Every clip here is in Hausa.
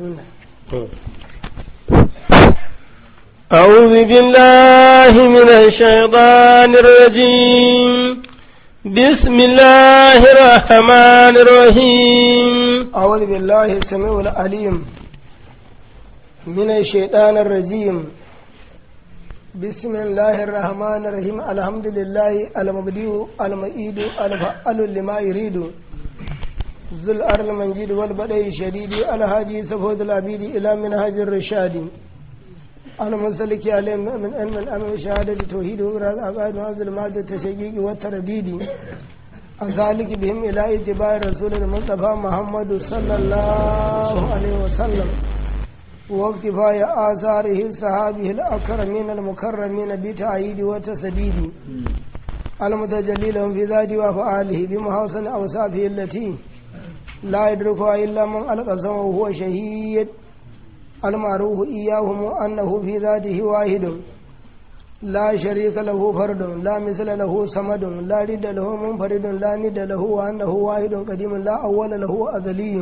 بسم الله أعوذ بالله من الشيطان الرجيم بسم الله الرحمن الرحيم أعوذ بالله السميع العليم من الشيطان الرجيم بسم الله الرحمن الرحيم الحمد لله المبدئ المعيد الفعال لما يريد ذو الأرض المنجد والبدء الشديد الهادي سفود العبيد إلى منهج الرشاد المسلك عليه من علم الأمر شهادة توحيد وإراد عقائد وعزل المادة التشييق والترديد السالك بهم إلى اتباع رسول المصطفى محمد صلى الله عليه وسلم واقتفاء آثاره صحابه الأكرمين المكرمين بتعييد وتسديد المتجلي لهم في ذاته وأفعاله بمحاسن أوصافه التي لا يدركها إلا من ألقى وهو شهيد المعروف إياهم أنه في ذاته واحد لا شريك له فرد لا مثل له صمد لا رد له منفرد لا ند له وأنه واحد قديم لا أول له أزلي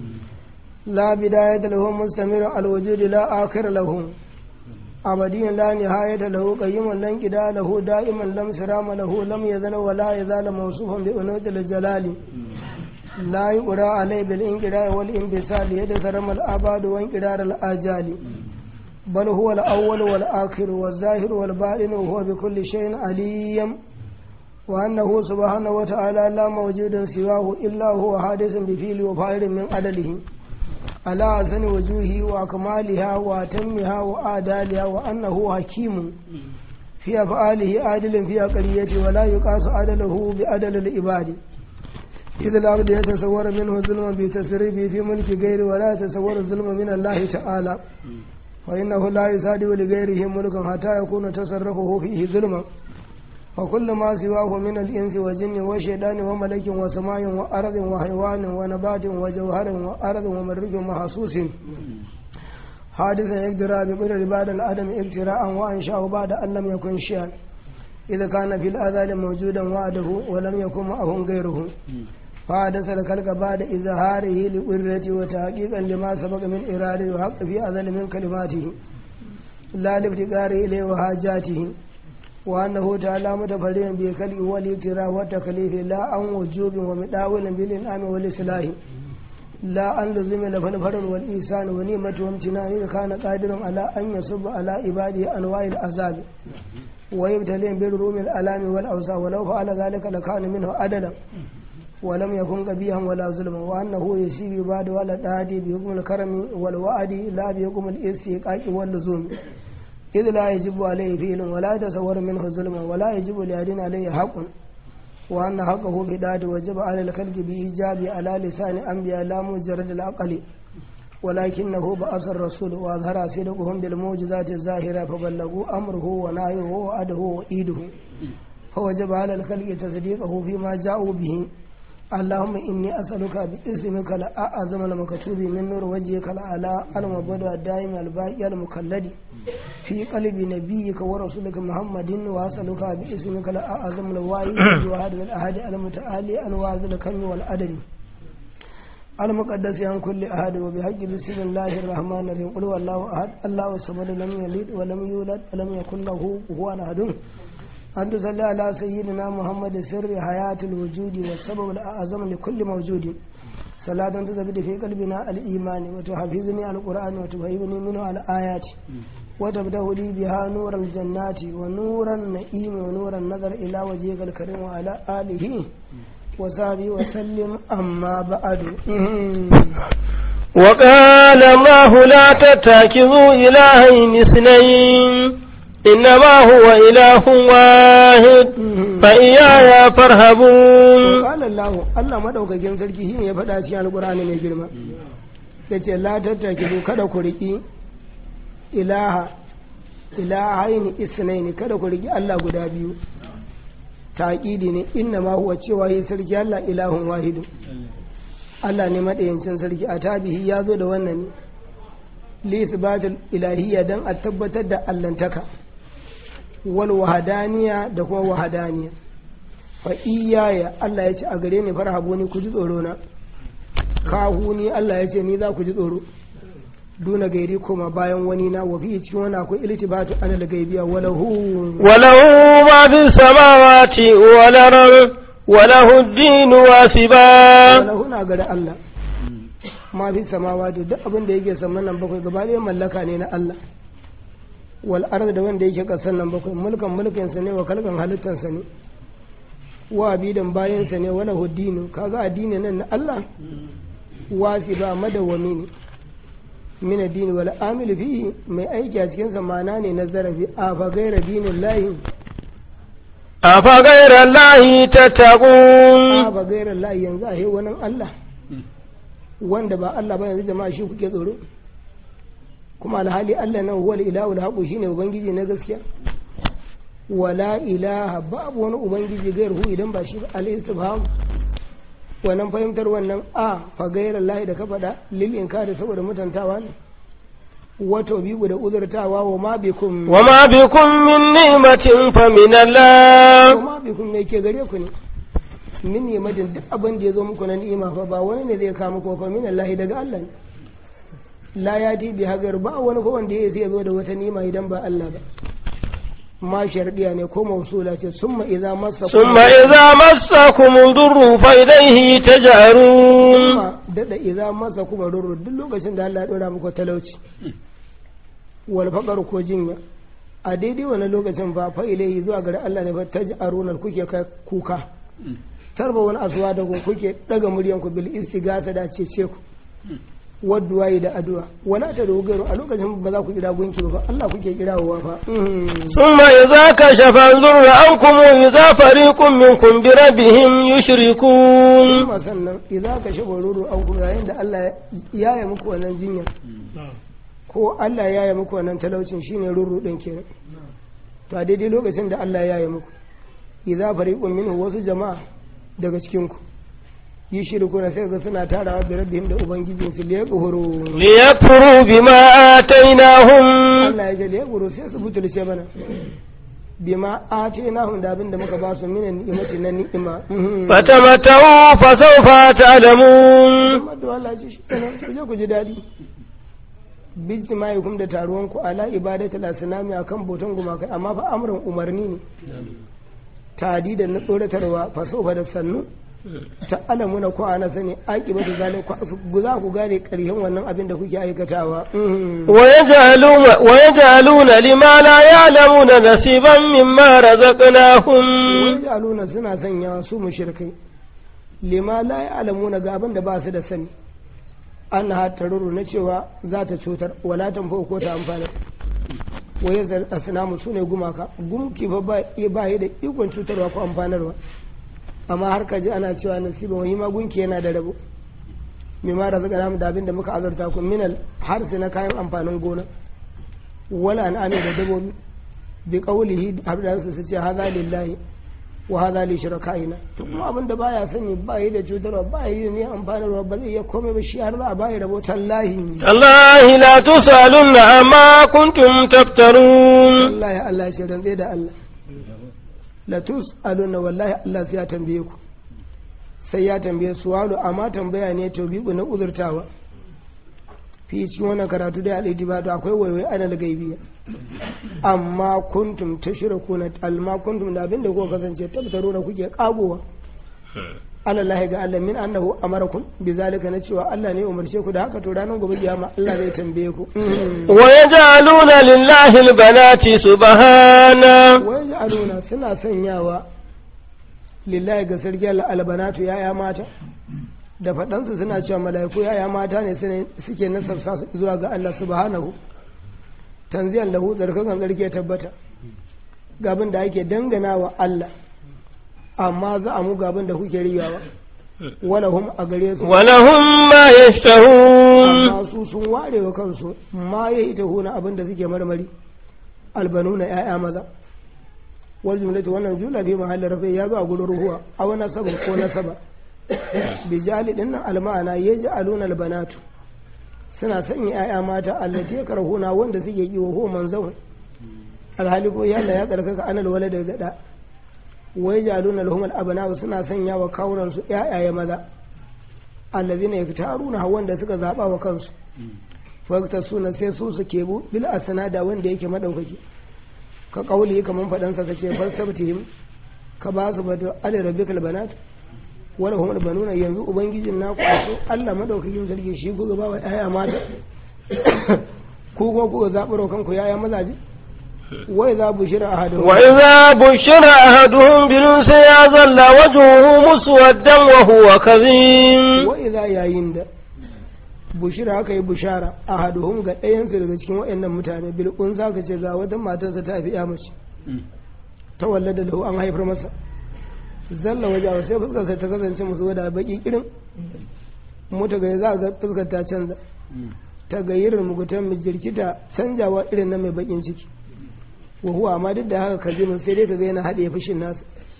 لا بداية له مستمر الوجود لا آخر له أبدي لا نهاية له قيم لا انقضاء له دائما لم سرام له لم يزل ولا يزال موصوفا بأنوث الجلال لا يقرأ عليه بالانقراء والانبسال يدسرم الآباد وانقرار الآجال بل هو الأول والآخر والظاهر والباطن وهو بكل شيء عليم وأنه سبحانه وتعالى لا موجود سواه إلا هو حادث بفيل وفاعل من عدله على أحسن وجوهه وأكمالها وأتمها وآدالها وأنه حكيم في أفعاله عادل في أقليته ولا يقاس عدله بعدل العباد إذا العبد يتصور منه ظلما بتصريفه في ملك غيره ولا يتصور الظلم من الله تعالى فإنه لا يصادق لغيره ملكا حتى يكون تصرفه فيه ظلما وكل ما سواه من الإنس والجن والشيطان وملك وسماء وأرض وحيوان ونبات وجوهر وأرض ومرج ومحسوس حادثا يقدر بقدر بعد الآدم ابتراء وأنشأه بعد أن لم يكن شيئا إذا كان في الأذان موجودا وعده ولم يكن معه غيره فحدث الخلق بعد إظهاره لقدرته وتحقيقا لما سبق من إرادة وحق في أذل من كلماته لا لافتقار إليه وحاجاته وأنه تعالى متفردا بخلقه والابتراء والتكليف لا عن وجوب ومداول بالإنعام والإصلاح لا أن لزم له الفرد والإحسان ونعمة وامتنان إذا كان قادرا على أن يصب على عباده أنواع العذاب ويبتلين بالروم الألام والأوسع ولو فعل ذلك لكان منه عدلا ولم يكن قبيها ولا ظلما وأنه يسيب بعد ولا تهدي بحكم الكرم والوعد لا بحكم الاستيقاق واللزوم إذ لا يجب عليه فعل ولا يتصور منه ظلما ولا يجب لأحد عليه حق وأن حقه في ذات وجب على الخلق بإيجاب على لسان أنبياء لا مجرد العقل ولكنه بعث الرسول وأظهر صدقهم بالموجزات الظاهرة فبلغوا أمره ونهيه وعده وإيده فوجب على الخلق تصديقه فيما جاءوا به اللهم إني أسألك باسمك الأعظم المكتوب من نور وجهك الأعلى المبدع الدائم الباقي المكلد في قلب نبيك ورسولك محمد وأسألك باسمك الأعظم الواحد الواحد الأحد المتعالي أنواع الكم والعدد المقدس عن كل أحد وبحق بسم الله الرحمن الرحيم قل هو الله أحد الله الصمد لم يلد ولم يولد ولم يكن له كفوا أحد أن تصلي على سيدنا محمد سر حياة الوجود والسبب الأعظم لكل موجود صلاة تثبت في قلبنا الإيمان وتحفظني على القرآن وتفهمني منه على الآيات وتبدأ لي بها نور الجنات ونور النعيم ونور النظر إلى وجهك الكريم وعلى آله وصحبه وسلم أما بعد وقال الله لا تتخذوا إلهين اثنين إنما هو إله واحد فإياي فارهبون وقال الله الله madaukakin sarki shine ya faɗa cikin alqur'ani mai girma yace la tattakidu kada ku riki ilaha ilahaini isnaini kada ku riki Allah guda biyu taƙidi ne inna ma huwa cewa yi sarki Allah ilahun wahidu Allah ne maɗayancin sarki a tabihi ya zo da wannan li isbatul ilahiyya dan a tabbatar da allantaka wal wahadaniya da kuma wahadaniya fa iyaya Allah ya ce a gare ni farhabu ni ku ji tsoro na kahu ni Allah ya ce ni za ku ji tsoro duna gairi koma bayan wani na wa fi cikin wani akwai iltibatu anil gaibiya walahu وله ما في السماوات والأرض وله الدين واسبا walahu na gari Allah ma fi samawa da duk abin da yake saman nan bakwai gaba ɗaya mallaka ne na Allah wal arda da wanda yake kasan nan bakwai mulkan mulkin sa ne wa kalkan halittan sa ne wa abidan bayan sa ne wala huddinu kaga addini nan na Allah wasi ba madawwami ne min addini wal amil fihi mai aiki a cikin sa mana ne na zarafi a fa gaira dinin lahi أفغير الله تتقون a fa gaira lahi yanzu a wani Allah wanda ba Allah ba yanzu jama'a shi kuke tsoro kuma alhali Allah nan huwal ilahu alhaqu shine ubangiji na gaskiya wala ilaha babu wani ubangiji gairu idan ba shi ba al istifham wannan fahimtar wannan a fa gairar lahi da ka faɗa lil inkari saboda mutantawa ne wato biyu da uzurtawa wa ma bikum وما بكم من نعمة فمن الله wa ma bikum me ke gare ku ne min ni'matin duk abin da ya zo muku na ni'ima fa ba wani ne zai kama ko fa min Allah daga Allah ne la ya ti bi hagar ba wani ko wanda ya zai zo da wata ni'ima idan ba Allah ba ma shardiya ne ko mausula ce summa idza massa ثم إذا مسكم الضر فإليه تجأرون kuma dada idza massa kuma rurru duk lokacin da Allah ya dora muku talauci wal faqar ko jinya a daidai wani lokacin ba fa ilaihi zuwa gare Allah ne fa taj'aruna kuke kai kuka tarba wani asuwa da ku kuke daga muryan ku bil istigasa da cece ku wadduwayi da addu'a wala ta dogaro a lokacin ba za ku kira gunki ba Allah kuke kirawa fa ثم إذا كشف الضر عنكم إذا فريق منكم بربهم يشركون kuma sannan idan ka shafa ruru an kuma yayin da Allah ya yi muku wannan jinya ko Allah ya yi muku wannan talaucin shine ruru din kenan to a daidai lokacin da Allah ya yi muku idan fariqun minhu wasu jama'a daga cikin ku yi shirku na sai ga suna tarawa da rabbihim da ubangijin su liya kuhuru ليكفروا بما آتيناهم Allah ya ce liya kuhuru sai su butulce mana bima atinahum da abin da muka ba su minan ni'imati na ni'ima Mhm. فتمتعوا فسوف تعلمون Muhammad da Allah ce shi kenan ku je ku ji daɗi bijtimaikum da taruwan ku ala ibadatul asnami akan botan gumakai amma fa amrun umarni ne tadi na tsoratarwa fa sofa da sannu ta alamuna ko ana sani aqibatu zalika ku za ku gane ƙarshen wannan abin da kuke aikatawa Mhm. ويجعلون, ويجعلون لما لا يعلمون نصيبا مما رزقناهم wai aluna suna sanya su mushrikai lima la ya'lamuna ga abin da ba su da sani an ha taruru na cewa za ta cutar wala tanfa ko ta amfana waye zar asnamu sune gumaka gumki fa ba ba yi da ikon cutarwa ko amfanarwa amma har ka ji ana cewa nasiban wani ma gunki yana da rabo mimma razaqna namu da abin da muka azurta ku minal harsi na kayan amfanin gona wala an'ami da dabobi bi qawlihi abdan su ce hadha lillahi wa hadha li shurakaina to kuma abin da baya sani ba yi da cutarwa ba yi da ne amfanarwa ba zai iya komai ba shi har za a bayi rabo tallahi تالله لا تسألن عما كنتم تفترون wallahi Allah shi rantse da Allah la tus'aluna wallahi Allah sai ya tambaye ku sai ya tambaye su walu amma tambaya ne taubiku na uzurtawa fi cikin wannan karatu da alidi ba akwai waiwai anal gaibiya amma kuntum tashrikuna alma kuntum da abinda kuka kasance tabtaruna kuke kagowa Allah ga Allah min annahu amarakum bizalika na cewa Allah ne ya umarce ku da haka to ranar gobe kiyama Allah zai tambaye ku ويجعلون لله البنات سبحانه wai aluna suna sanyawa lillahi ga sarki Allah albanatu yaya mata da faɗansu suna cewa mala'iku yaya mata ne sune- suke nasabsa su zuwa ga Allah subhanahu tanziyan lahu tsarkakan tsarki ya tabbata gabin da ake dangana wa Allah amma za a mu gabin da kuke riyawa wala hum a gare su ولهم ما يشتهون amma su sun ware wa kansu ma ya ita huna abin da suke marmari albanu na 'ya'ya maza wal jumlatu wannan jumla bi mahallin rafi ya zo a gurin ruhuwa a wani nasaba ko nasaba bi jali din nan almana yaj'aluna albanatu suna sanya 'ya'ya mata allati yakrahuna wanda suke yi wa huwa manzawun alhali ko yalla ya tsarkaka anal wala da gada wai jaluna lahum al suna sanya wa kawunan su 'ya'ya maza allazina yaktaruna wanda suka zaba wa kansu fakta suna sai su su kebu bil asnada wanda yake madaukaki ka kauli kaman fadan sa kace fastabtihim ka ba su bada ali rabbikal banat wala hum banuna yanzu ubangijin naku so Allah madaukakin sarki shi ku ga bawa yaya mata ku ko ku zaburo kanku yaya mazaje wai za bushira ahadu وإذا بشر أحدهم بالأنثى ظل وجهه مسودا وهو كظيم wa idza yayin da bushira aka yi bushara ahaduhum ga ɗayansu daga cikin waɗannan mutane bil unsa ka ce ga wata matarsa ta fi ya mace ta wallada lahu an haifar masa zalla waje a sai fuskar ta kasance musu wada baki irin mota ga za ga fuskar ta canza ta gayyirin mugutan mai jirkita canjawa irin na mai bakin ciki wa huwa amma duk da haka kazimin sai dai ka ga yana haɗe fushin nasa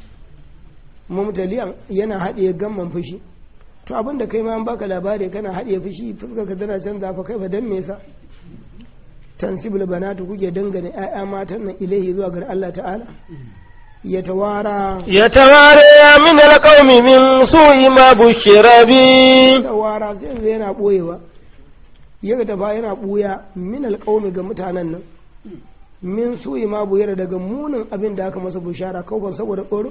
mumtaliyan yana haɗe gamman fushi to abin da kai ma an baka labari kana haɗe fushi fuskar ka tana canza fa kai fa dan me yasa tansibul banatu kuke dangane ƴaƴa matan nan ilahi zuwa ga Allah ta'ala ya tawara يتوارى من القوم من سوء ما بشر به tawara sai yanzu yana boyewa ya tafa yana buya min alƙawmi ga mutanen nan min suyi ma buyar daga munin abin da aka masa bushara kawai saboda tsoro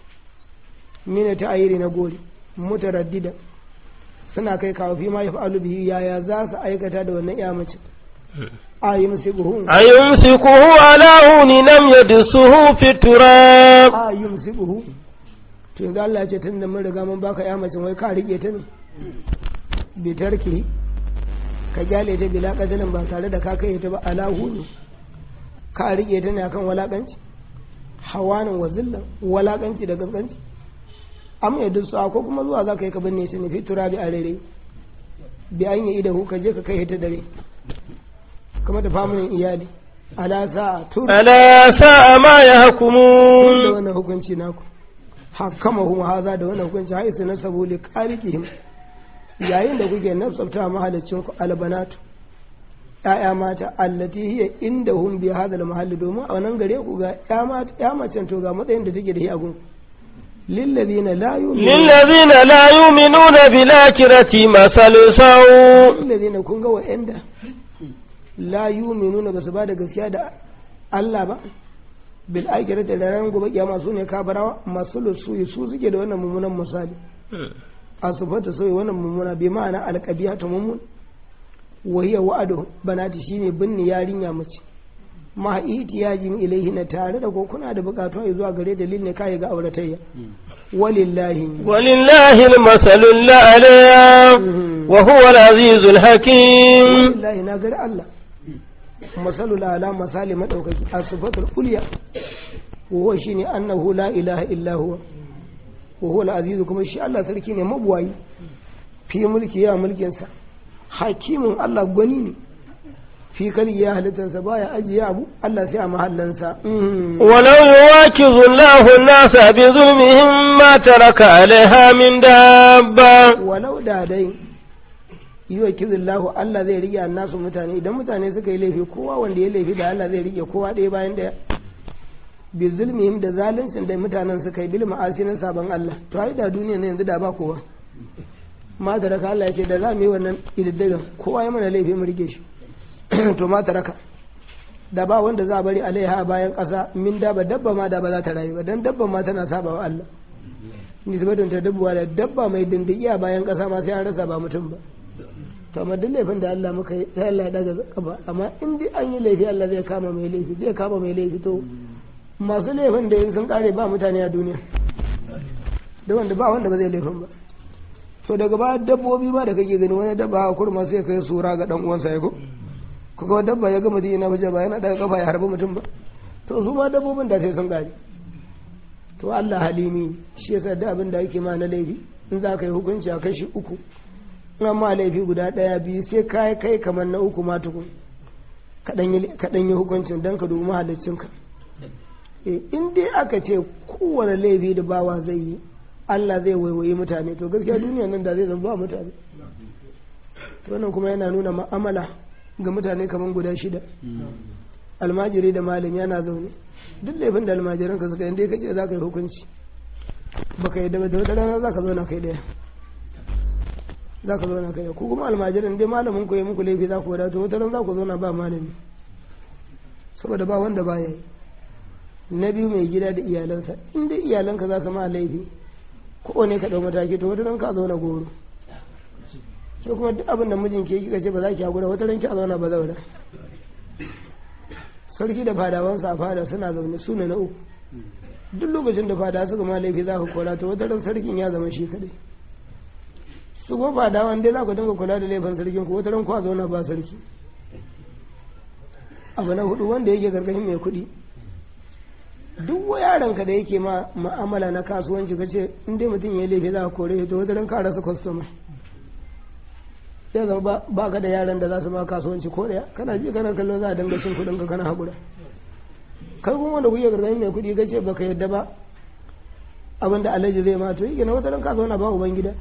mina ta ayiri na gori mutaraddida suna kai kawo fi ma yaf'alu bihi yaya za su aikata da wannan iya mace ayi musibuhu أيمسكه على هون لم يدسه في التراب ayi musibuhu to yanzu Allah ya ce tun da mun riga mun baka ya mace wai ka rike ta ne bi tarki ka gyale ta bila kadalin ba tare da ka kai ta ba ala hudu ka rike ta ne akan walakanci hawanin wa zillan walakanci da gaskanci am ya dusa ko kuma zuwa za ka yi ka binne ta ne fi turabi a rere bi an yi idahu ka je ka kai ta dare kuma da famunin iyali ala sa'a tur ألا ساء ما da يحكمون wannan hukunci naku hakama huma haza da wannan hukunci haisu na sabuli qarikihim yayin da kuke nasabta mahalicin ku albanatu ya'ya mata allati hiya indahum bi hadal mahalli domin a wannan gare ku ga ya mata ya macen to ga matsayin da take da shi a gun lillazina la yu'minuna للذين لا يؤمنون بالآخرة مثل سوء lillazina kun ga wa'anda la yu'minuna ba su ba da gaskiya da Allah ba bil akhirati da ran gobe kiyama su ne kabarawa masu lusu su suke da wannan mummunan misali a sufata sai wannan mummuna bi ma'ana alqabiha ta mummun wa hiya wa'adu banati shine binni yarinya mace ma ihtiyajin ilaihi na tare da ko kuna da bukatu zuwa gare dalil ne kai ga auratayya walillahi ولله المثل الأعلى وهو العزيز الحكيم walillahi na gari Allah masalul ala masali madaukaki as-sifatul ulya wa huwa shine annahu la ilaha illa huwa wa huwa al-aziz kuma shi Allah sarki ne mabuwayi fi mulki ya mulkin sa hakimin Allah gwani ne fi kali ya halittansa baya ajiye abu Allah sai a mahallansa ولو يواكظ الله الناس بظلمهم ما ترك عليها من دابة walau da dai yi wa kizillahu Allah zai rike nasu mutane idan mutane suka yi laifi kowa wanda ya laifi da Allah zai rike kowa ɗaya bayan ɗaya bi zulmihim da zaluncin da mutanen suka yi bil ma'asi na sabon Allah to ai da duniya ne yanzu da ba kowa ma da raka Allah ya ce da za mu yi wannan ididdigan kowa ya mana laifi mu rike shi to ma raka da ba wanda za a bari alaiha bayan ƙasa min daba dabba ma da ba za ta rayu ba dan dabba ma tana saba wa Allah nisbatun ta dabbuwa da dabba mai dindigi a bayan ƙasa ma sai an rasa ba mutum ba to amma duk laifin da Allah muka yi sai Allah ya daga kafa amma in dai an yi laifi Allah zai kama mai laifi zai kama mai laifi to masu laifin da in sun kare ba mutane a duniya da wanda ba wanda ba zai laifin ba to daga ba dabbobi ba da kake gani wani dabba a kurma sai kai sura ga dan uwansa ya ko kuka dabba ya gama dina waje ba yana daga kafa ya harbi mutum ba to su ma dabbobin da sai sun kare to Allah halimi shi yasa da abin da yake ma na laifi in za ka yi hukunci a kashi uku in ma laifi guda ɗaya biyu sai ka yi kai kamar na uku ma tukun kaɗan yi hukuncin don ka dubi mahaliccinka in dai aka ce kowane laifi da bawa zai yi Allah zai waiwayi mutane to gaskiya duniya nan da zai zama ba mutane to wannan kuma yana nuna ma'amala ga mutane kamar guda shida almajiri da malami yana zaune duk laifin da almajiran ka suka yi dai kace za ka yi hukunci baka yi da wata rana za ka zauna kai daya za ka zauna kai ku kuma almajirin dai malamin ku yi muku laifi za ku wadata wata ran za ku zauna ba malami saboda ba wanda ba ya yi na biyu mai gida da iyalansa in dai iyalanka za su ma laifi ko ne ka ɗau mataki to wata ran ka zauna goro sai kuma duk abin da mijin ke kika ce ba za ki haƙura wata ran ki a zauna ba zauna sarki da fadawansa a fada suna zaune su ne na uku duk lokacin da fada suka ma laifi za ka kora to wata ran sarkin ya zama shi kadai su kuma fadawan dai za ku dinga kula da laifin sarkin ku wata ran ku a zauna ba sarki abu na hudu wanda yake gargashin mai kuɗi duk wa yaranka da yake ma ma'amala na kasuwanci ka ce in dai mutum ya yi laifi za ka kore to wata ran ka rasa kwastoma sai zama ba ka da yaran da za su ma kasuwanci ko daya kana ji kana kallo za a dinga cin kuɗin ka kana haƙura kai kuma wanda kuke gargashin mai kuɗi ka ce baka yadda ba abin da alhaji zai ma to yi na wata ran ka zauna ba uban gida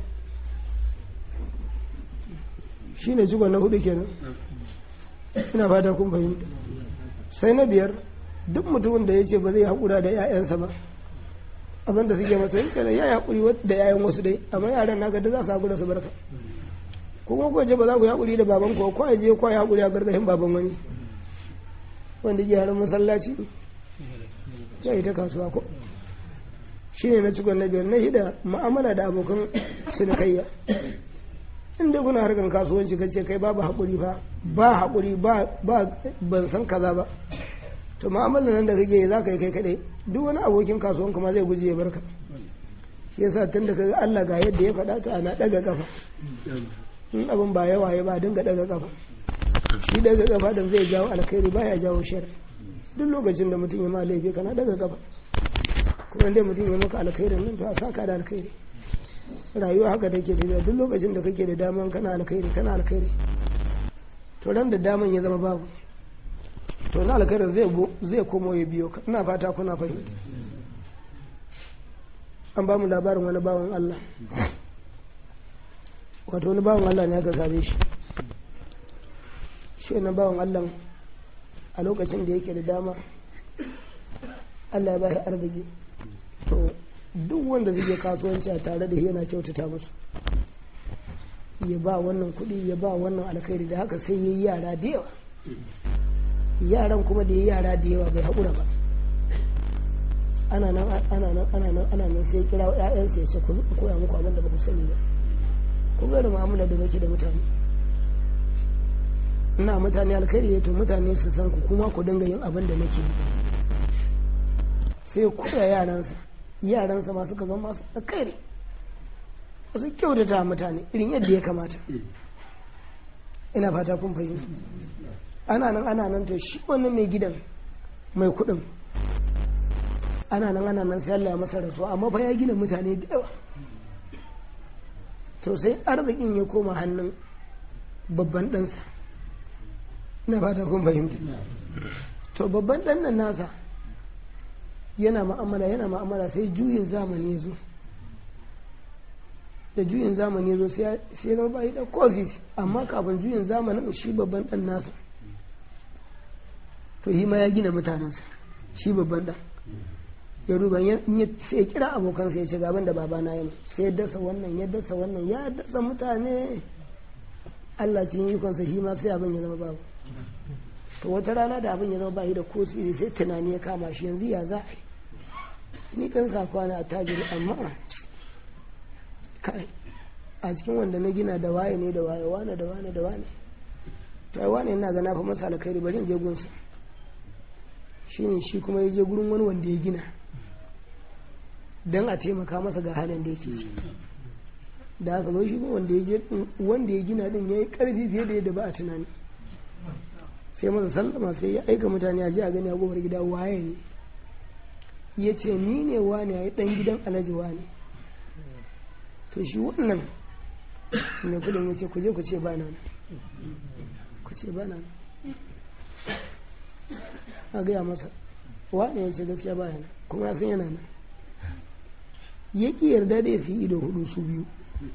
shine jigon na hudu kenan ina fata kun fahimta sai na biyar duk mutumin da ya ce ba zai haƙura da 'ya'yansa ba abin da suke masa yake da ya yi haƙuri da 'ya'yan wasu dai amma yaran naka da za su haƙura su barka kuma ko ce ba za ku yi haƙuri da baban ko ko je ko ya haƙuri a gargashin baban wani wanda ke harin masallaci ya yi ta kasuwa ko shi ne na cikon na biyar na shida ma'amala da abokan cinikayya inda kuna harkar kasuwanci kace kai babu haƙuri fa ba haƙuri ba ban san kaza ba to ma'amalar nan da kake za ka yi kai kaɗai duk wani abokin kasuwan kuma zai guje ya barka shi yasa tun da kaga Allah ga yadda ya faɗa ta ana ɗaga ƙafa in abin ba yawa ya ba dinga ɗaga ƙafa shi ɗaga ƙafa da zai jawo alkhairi baya jawo shar duk lokacin da mutum ya ma laifi kana ɗaga ƙafa kuma dai mutum ya maka alkhairin nan to a saka da alkhairi rayuwa haka take tafiya duk lokacin da kake da daman kana alkhairi kana alkhairi to ran da daman ya zama babu to na alkhairin zai zai komo ya biyo ka ina fata kuna fahimta an ba mu labarin wani bawan Allah wato wani bawan Allah ne aka same shi shi wani bawan Allah a lokacin da yake da dama Allah ya ba shi arziki to duk wanda zai kasuwanci a tare da yana kyautata musu ya ba wannan kuɗi ya ba wannan alkhairi da haka sai ya yi yara da yawa yaran kuma da ya yi yara da yawa bai haƙura ba ana nan ana nan ana nan ana nan sai kira ƴaƴansa ya ce ku koya muku abin da ba ku sani ba ku ga da mu'amala da nake da mutane ina mutane alkhairi ya to mutane su san ku kuma ku dinga yin abin da nake sai koya yaransa yaransa ma suka zama masu alkhairi su kyautata mutane irin yadda ya kamata ina fata kun fahimta ana nan ana nan to shi wannan mai gidan mai kuɗin ana nan ana nan sai Allah ya masa rasuwa amma fa ya gina mutane da yawa to sai arzikin ya koma hannun babban ɗansa ina fata kun fahimta to babban ɗan nan nasa yana ma'amala yana ma'amala sai juyin zamani ya zo da juyin zamani ya zo sai ya zama bayi da kofi amma kafin juyin zamanin shi babban ɗan nasa to yi ma ya gina mutanensa shi babban ɗan ya duba sai ya kira abokansa ya ce gaban da babana yana sai ya dasa wannan ya dasa wannan ya dasa mutane Allah cikin ikonsa shi ma sai abin ya zama babu to wata rana da abin ya zama bayi da ko sai tunani ya kama shi yanzu ya za a yi ni ɗan sakwa na tajiri amma kai a cikin wanda na gina da waye ne da waye wane da wane da wane to ai wane ina ga na fa masa alkhairi bari in je gunsa shine shi kuma ya je gurin wani wanda ya gina dan a taimaka masa ga halin da yake ciki da haka zo shi wanda ya wanda ya gina din yayi karfi fiye da yadda ba a tunani sai masa sallama sai ya aika mutane a je a gani a gobar gida waye ne ya ce ni ne wane ya yi ɗan gidan alhaji wane to shi wannan mai kudin ya ce kuje ku ce ba nan ku ce ba nan a gaya masa wane ya ce gaskiya ba yana kuma ya san yana nan ya ƙi yarda da ya fi ido hudu su biyu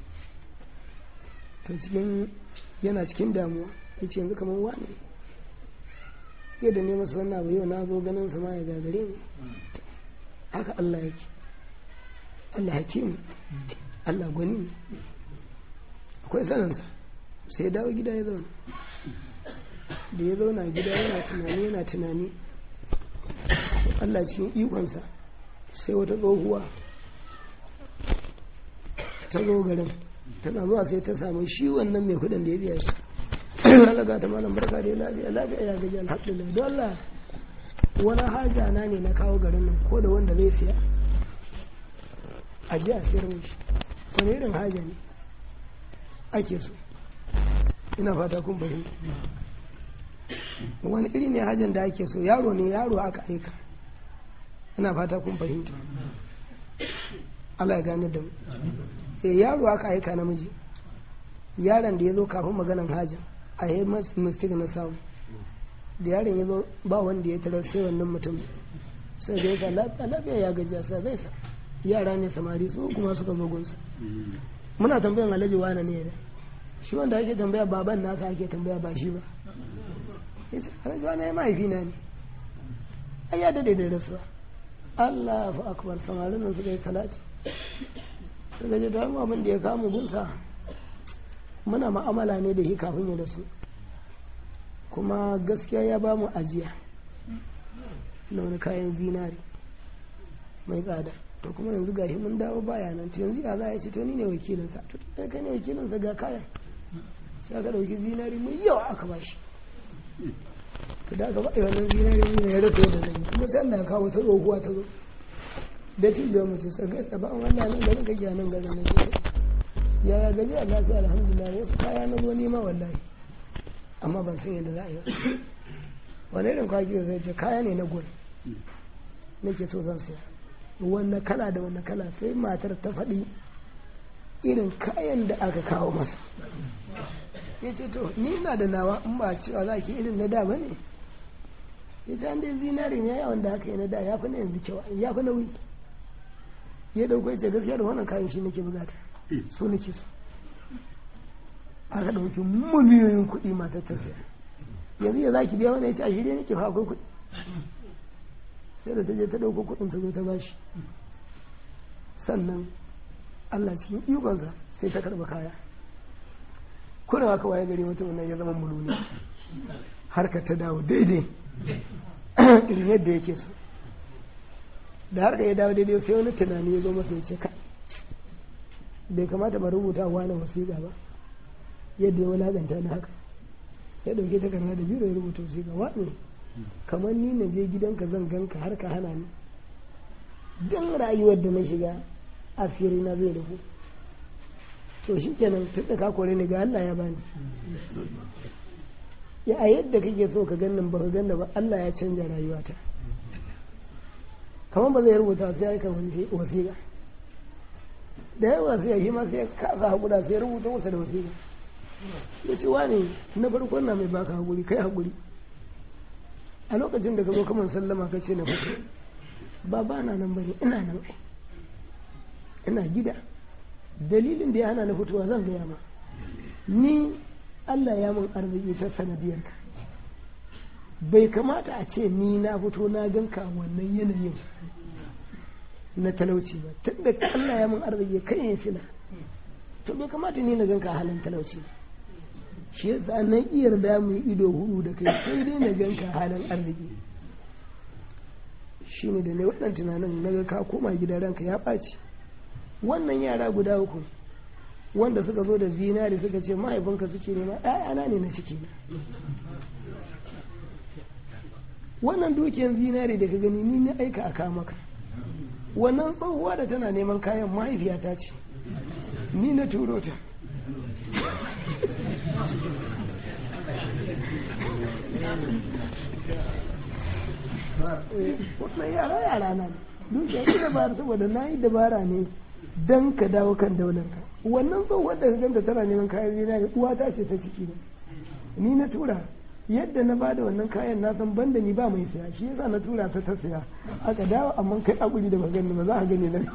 to cikin yana cikin damuwa ya ce yanzu kamar wane yadda ne masa wannan abu yau na zo ganin sama ya gagare ne haka Allah yake Allah hakimu Allah gwani akwai saninsa sai ya dawo gida ya zauna da ya zauna gida yana tunani yana tunani Allah cikin ikonsa sai wata tsohuwa ta zo garin tana zuwa sai ta samu shi wannan mai kudin da ya biya shi alaga ta malam barka da ya lafiya lafiya ya gaji alhamdulillah don Allah wani haja na ne na kawo garin nan ko da wanda zai siya a ji a siyar mishi wani irin haja ne ake so ina fata kun fahimta wani iri ne hajjan da ake so yaro ne yaro aka aika ina fata kun fahimta Allah ya gane da mu eh yaro aka aika namiji yaron da ya zo kafin maganan hajjan a yi mistake na samu da yaron ya zo ba wanda ya tarar sai wannan mutum sai da ya sa lafiya ya gajiya sai zai sa yara ne samari su kuma suka zo gunsa muna tambayan alhaji wane ne da shi wanda ake tambaya baban nasa ake tambaya ba shi ba yace alhaji wane ya mahaifi na ne ai ya dade da rasuwa Allah fa akbar samarin nan suka yi salati suka je da abin da ya kama gunsa muna ma'amala ne da shi kafin ya rasu kuma gaskiya ya ba mu ajiya na wani kayan zinari mai tsada to kuma yanzu gashi mun dawo baya nan to yanzu ya za a ce to ni ne wakilinsa to kai kai ne wakilinsa ga kayan sai aka dauki zinari mai yawa aka ba shi to da aka ba wannan zinari ne ya rasa yadda zai kuma sai Allah ya kawo ta tsohuwa ta zo da tijiyar mutum sai gaisa ba an wannan nan garin kake nan garin na ce ya ya gaji a lafiya alhamdulillah wasu kaya na zo nema wallahi amma ban san yadda za a yi wani irin kwaki zai ce kaya ne na gol nake so zan siya wanne kala da wanne kala sai matar ta faɗi irin kayan da aka kawo masa ya ce to ni na da nawa in ba cewa za ki irin na da ba ne ya ce an dai zinari ne yawan da aka yi na da ya fi na yanzu kyau ya fi nauyi ya ɗauko ya ce gaskiya da wannan kayan shi nake bukata so nake so aka ɗauki miliyoyin kuɗi matar ta siya yanzu ya za ki biya wani ya ce a shirya nake fa akwai kuɗi sai da ta je ta ɗauko kuɗin ta zo ta bashi sannan Allah cikin ikonsa sai ta karɓa kaya kuna haka waye gari mutum nan ya zama muluni harka ta dawo daidai irin yadda yake so da harka ya dawo daidai sai wani tunani ya zo masa ya ce ka bai kamata ba rubuta wani wasiƙa ba yadda ya wulaƙanta na haka ya ɗauke takarda da biro ya rubuta wasiƙa wani kamar ni na je gidanka zan ganka har ka hana ni don rayuwar da na shiga asiri na zai rufu to shi kenan tun da ka kore ni ga Allah ya bani ya a yadda kake so ka ganin ba ka ganna ba Allah ya canja rayuwata kamar ba zai rubuta sai ya kan wasiƙa da ya wasiƙa shi ma sai ya kasa haƙura sai ya rubuta masa da wasiƙa ya ce wani na farkon na mai baka haƙuri kai haƙuri a lokacin da ka zo kamar sallama ka ce na fito ba ba na nan bane ina nan ina gida dalilin da ya hana na fitowa zan gaya ma ni Allah ya mun arziki ta sanadiyar ka bai kamata a ce ni na fito na ganka wannan yanayin na talauci ba tunda Allah ya mun arziki kai yin sila to bai kamata ni na ganka halin talauci ba shi yasa nan iya da mu ido hudu da kai sai dai na ganka halin arziki shi ne da ne waɗannan tunanin na ga ka koma gida ranka ya ɓaci wannan yara guda uku wanda suka zo da zinari suka ce mahaifinka suke nema ɗayana ne na ciki na wannan dukiyar zinari da ka gani ni na aika a maka wannan tsohuwa da tana neman kayan mahaifiyata ce ni na turo ta wannan yara yara na dukiya ita dabara saboda na yi dabara ne don ka dawo kan daular ka wannan tsohuwar da ka ganta tana neman kayan zinari uwa ta ce ta ciki ne ni na tura yadda na bada wannan kayan na san banda ni ba mai siya shi yasa na tura ta ta siya aka dawo amma kai akuri da magani ba za a gani nan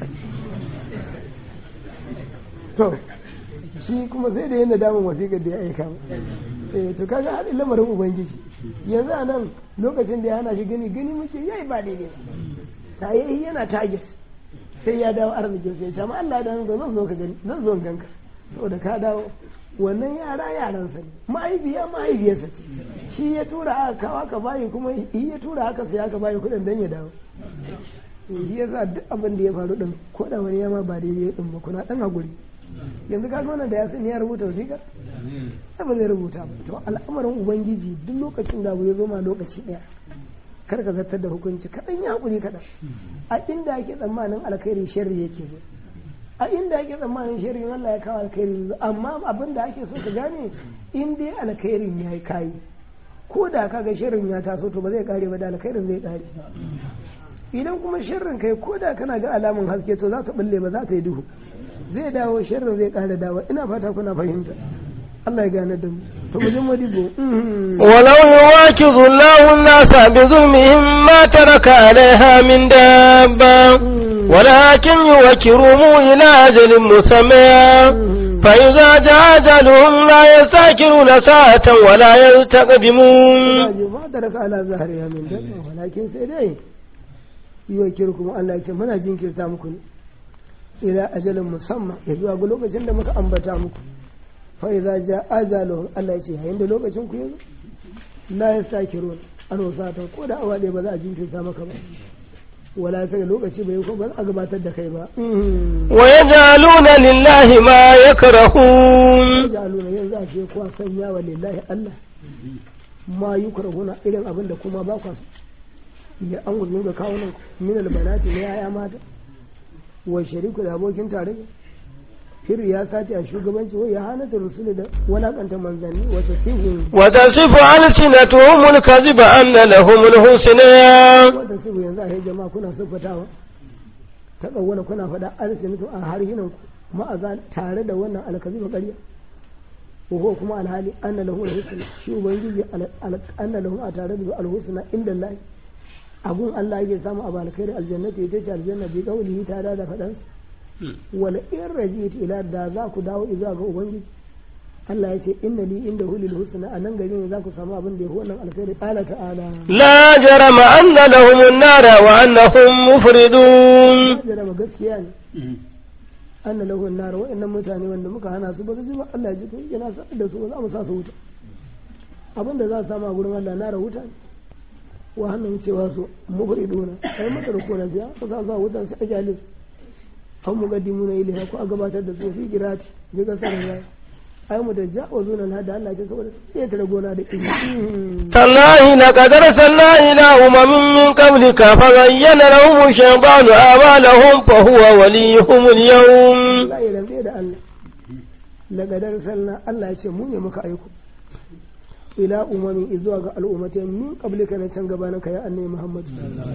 to shi kuma sai da yadda damun wasiƙar da ya aika eh to kaga haɗin lamarin ubangiji yanzu a nan lokacin da ya hana shi gani gani muke yayi ba daidai ta yi yana target sai ya dawo arzikin sai ya ma Allah da zan zo ka gani zan zo ganka saboda ka dawo wannan yara yaransa ne mahaifiya mahaifiyarsa ce shi ya tura aka kawo aka bayi kuma shi ya tura aka sai aka bayi kuɗin dan ya dawo shi ya sa duk abin da ya faru din ko da wani yama ba daidai din ba kuna dan hakuri yanzu ka wannan da ya sani ya rubuta wasiƙa ba zai rubuta ba to al'amarin ubangiji duk lokacin da abu ya zo ma lokaci ɗaya kar ka zartar da hukunci kaɗan ya haƙuri kaɗan a inda ake tsammanin alkhairi sharri yake zo a inda ake tsammanin sharrin Allah ya kawo alkhairi zo amma abin da ake so ka gane in dai alkhairin ya yi kayi ko da ka ga sharrin ya taso to ba zai kare ba da alkhairin zai kare idan kuma sharrin kai ko da kana ga alamun haske to za ta bulle ba za ta yi duhu zai dawo sharrin zai kare dawo ina fata kuna fahimta Allah ya gane da mu to mu je modibo ولو يواكظ الله الناس بظلمهم ما ترك عليها من دابة ولكن يوكرهم إلى أجل مسمى فإذا جاء أجلهم لا يستأخرون ساعة ولا يستقدمون ma da raka ala zahariya min dabba walakin sai dai yuwakkirukum Allah ya ce muna jinkirta muku ne ila ajalin musamman ya zuwa ga lokacin da muka ambata muku fa idza ja ajaluhum Allah ya ce yayin da lokacin ku yazo la yastakirun an wasatan ko da awa ɗaya ba za a jinkirta maka ba wala sai lokaci bai ko ba za a gabatar da kai ba ويجعلون لله ما يكرهون jaluna yanzu a ce kuwa sanya wa lillahi Allah ma yukrahuna irin abin da kuma ba kwa so ya an gudun ga kawunan min albanati na yaya mata wa shariku da abokin tarayya fir ya sace a shugabanci wai ya hana da rusuli da walakanta manzanni wata sihu وتصف ألسنتهم الكذب أن لهم الحسنى wata sihu yanzu a yi jama'a kuna siffatawa ta tsawona kuna faɗa alsinatu a harhinan ku ma'aza tare da wannan alkaziba ƙarya وهو كما الحالي أن له الحسنى شو بنجي أن له أتارد الحسنى عند الله أقول الله يجي سامع أبا الخير الجنة يتجي الجنة بقوله تعالى فدنس ولا إن رجيت إلى ذاك داو إذا أقول بنجي Allah ya ce inna li inda hulil husna a nan gari ne za ku samu abin da ya wannan alkhairi qala ta'ala لا جرم أن لهم النار وأنهم مفردون jira gaskiya ne anna lahu nar wa'annan mutane wanda muka hana su ba su ji ba Allah ya ji to yana sa da su ba za mu sa su wuta abin da za su samu a gurin Allah na wuta ne wa hannun cewa su mufriduna ai mata da kona biya ko za su a wutan sai a jale su an muqaddimuna ilaiha ko a gabatar da su fi kirati bi kasarin ya ai mu da ja'awazuna na da Allah ya ce saboda sai ta gona da ilimi تالله لقد أرسلنا إلى أمم من قبلك فزين لهم الشيطان أعمالهم فهو وليهم اليوم Allah ya rantse da Allah lagadar sallah Allah ya ce mu ne muka aiko ila umami zuwa ga al'ummatai min qablika na can gabanin ka ya annabi Muhammad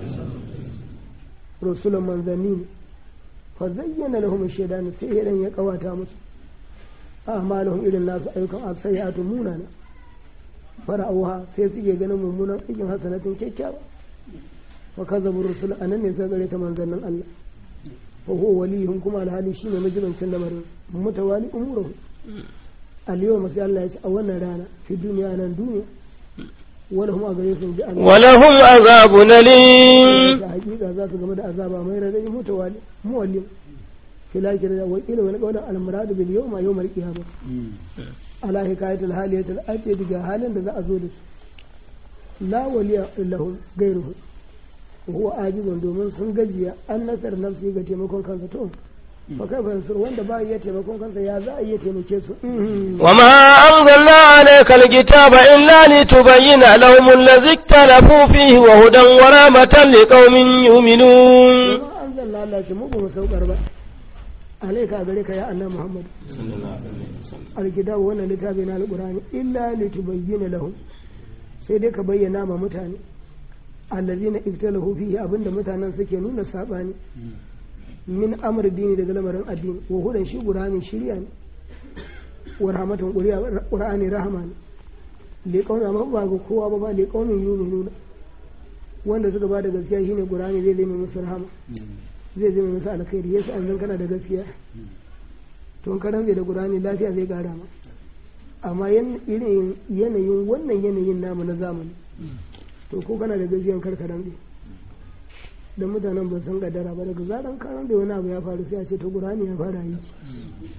rasulun manzanni ne fa zayyana lahum shaytan sai idan ya kawata musu a'maluhum irin nasu ayyukan asayatu munana fara'uha sai suke ganin mummunan aikin hasanatin kyakkyawa fa kazabu rusul anan ne sai gare ta manzannin Allah fa huwa waliyuhum kuma alhali shine majibancin lamarin mutawali umuruhu al-yawma sai Allah ya ce a wannan rana fi duniya nan duniya wala hum a gare su ji Allah ولهم عذاب أليم da hakika za su game da azaba mai radadi mutawali muwallim filakir da wakila wani qawlan al-murad bil yawma yawm al-qiyamah ala hikayat al-haliyat al-ati daga halin da za a zo da su la waliya lahu gairuhu huwa ajizun domin sun gajiya an nasar nafsi ga taimakon kansa to fa kai fa wanda ba ya taimakon kansa ya za a iya taimake su وما أنزلنا عليك الكتاب إلا لتبين لهم الذي اختلفوا فيه وهدى ورحمة لقوم يؤمنون kuma an zalla Allah ce mu ba mu saukar ba alaika gare ka ya annabi Muhammad alkitabu wannan littafi na alqur'ani illa litubayyana lahum sai dai ka bayyana ma mutane allazina iftalahu fihi abinda mutanen suke nuna sabani min amr dini daga lamarin addini wa hudan shi qur'ani shirya ne wa rahmatun qur'ani rahama ne liqawmi amma ba ga kowa ba ba liqawmin yu'minuna wanda suka ba da gaskiya shine qur'ani zai zama musu rahama zai zama musu alkhairi yasa an kana da gaskiya to ka rantse da qur'ani lafiya zai kara ma amma irin yanayin wannan yanayin namu na zamani to ko kana da gaskiyan kar ka rantse da mutanen ba san kadara ba daga zaran ka rantse wani abu ya faru sai a ce to qur'ani ya fara yi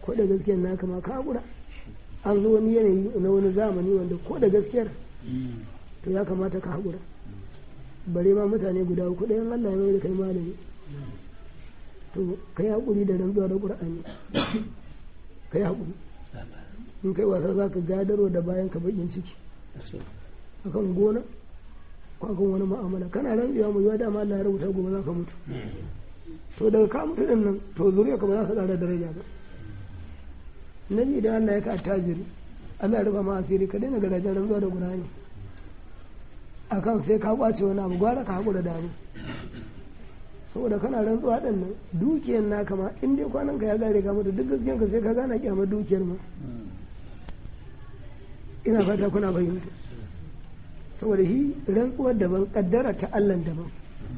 ko da gaskiyar naka ma ka haƙura an zo wani yanayi na wani zamani wanda ko da gaskiyar to ya kamata ka haƙura bare ma mutane guda uku ɗayan Allah ya mai da kai malami to ka yi haƙuri da rantsuwa da ƙur'ani ka yi haƙuri in kai wasa za ka gadaro da bayan ka baƙin ciki akan gona ko akan wani ma'amala kana rantsuwa mu yiwa dama Allah ya rubuta gobe za ka mutu to daga ka mutu din nan to zuriya ka ba za ka ƙara daraja ba nabi idan Allah ya ka attajiri Allah ya rufa ma asiri ka daina garajen rantsuwa da ƙur'ani akan sai ka kwace wani abu gwara ka haƙura da abu saboda kana rantsuwa ɗin nan dukiyar naka ma in dai kwanan ka ya gare ka mutu duk gaskiyan ka sai ka gana kyamar dukiyar ma ina fata kuna fahimta saboda shi rantsuwar daban kaddara ta Allah daban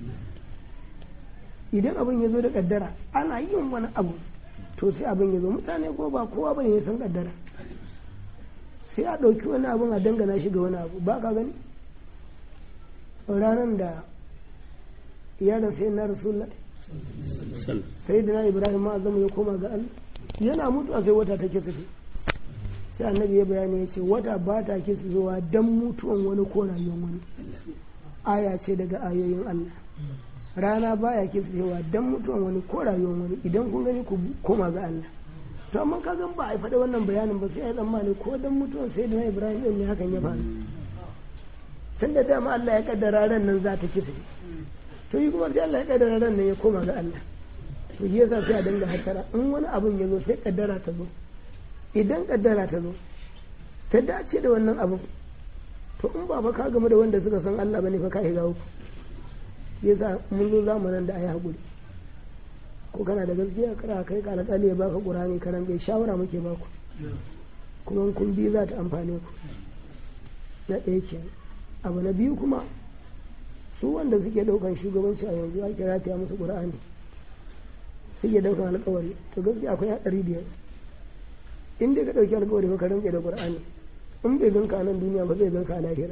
idan abin ya zo da kaddara ana yin wani abu to sai abin ya zo mutane ko ba kowa bane ya san kaddara sai a ɗauki wani abin a dangana shi ga wani abu ba ka gani ranar da yaron sai na rasulullah sai da na ibrahim ma zama ya koma ga allah yana mutuwa sai wata take tafi sai annabi ya bayani ya ce wata ba ta ke zuwa don mutuwan wani ko rayuwar wani aya ce daga ayoyin allah rana baya ke zuwa don mutuwan wani ko rayuwar wani idan kun gani ku koma ga allah to amma ka gan ba a faɗa wannan bayanin ba sai a yi tsammani ko don mutuwan sai da na ibrahim ɗin ne hakan ya faru tun da dama allah ya kaddara ran nan za ta kisa to yi kuma sai Allah ya kaddara ran nan ya koma ga Allah to yi yasa sai a dinga hatara in wani abun ya zo sai kaddara ta zo idan kaddara ta zo ta dace da wannan abun to in ba fa ka game da wanda suka san Allah bane fa ka shiga uku yasa mun zo zamanin da ayi hakuri ko kana da gaskiya kara kai ka alƙali ya baka qur'ani karan bai shawara muke baku kuma kun bi za ta amfane ku na ɗaya kenan abu na biyu kuma su wanda suke daukan shugabanci a yanzu ake rataya musu qur'ani suke daukan alkawari to gaskiya akwai hadari biyar in dai ka dauki alkawari ka rantsa da qur'ani in bai ganka a nan duniya ba zai ganka a lahira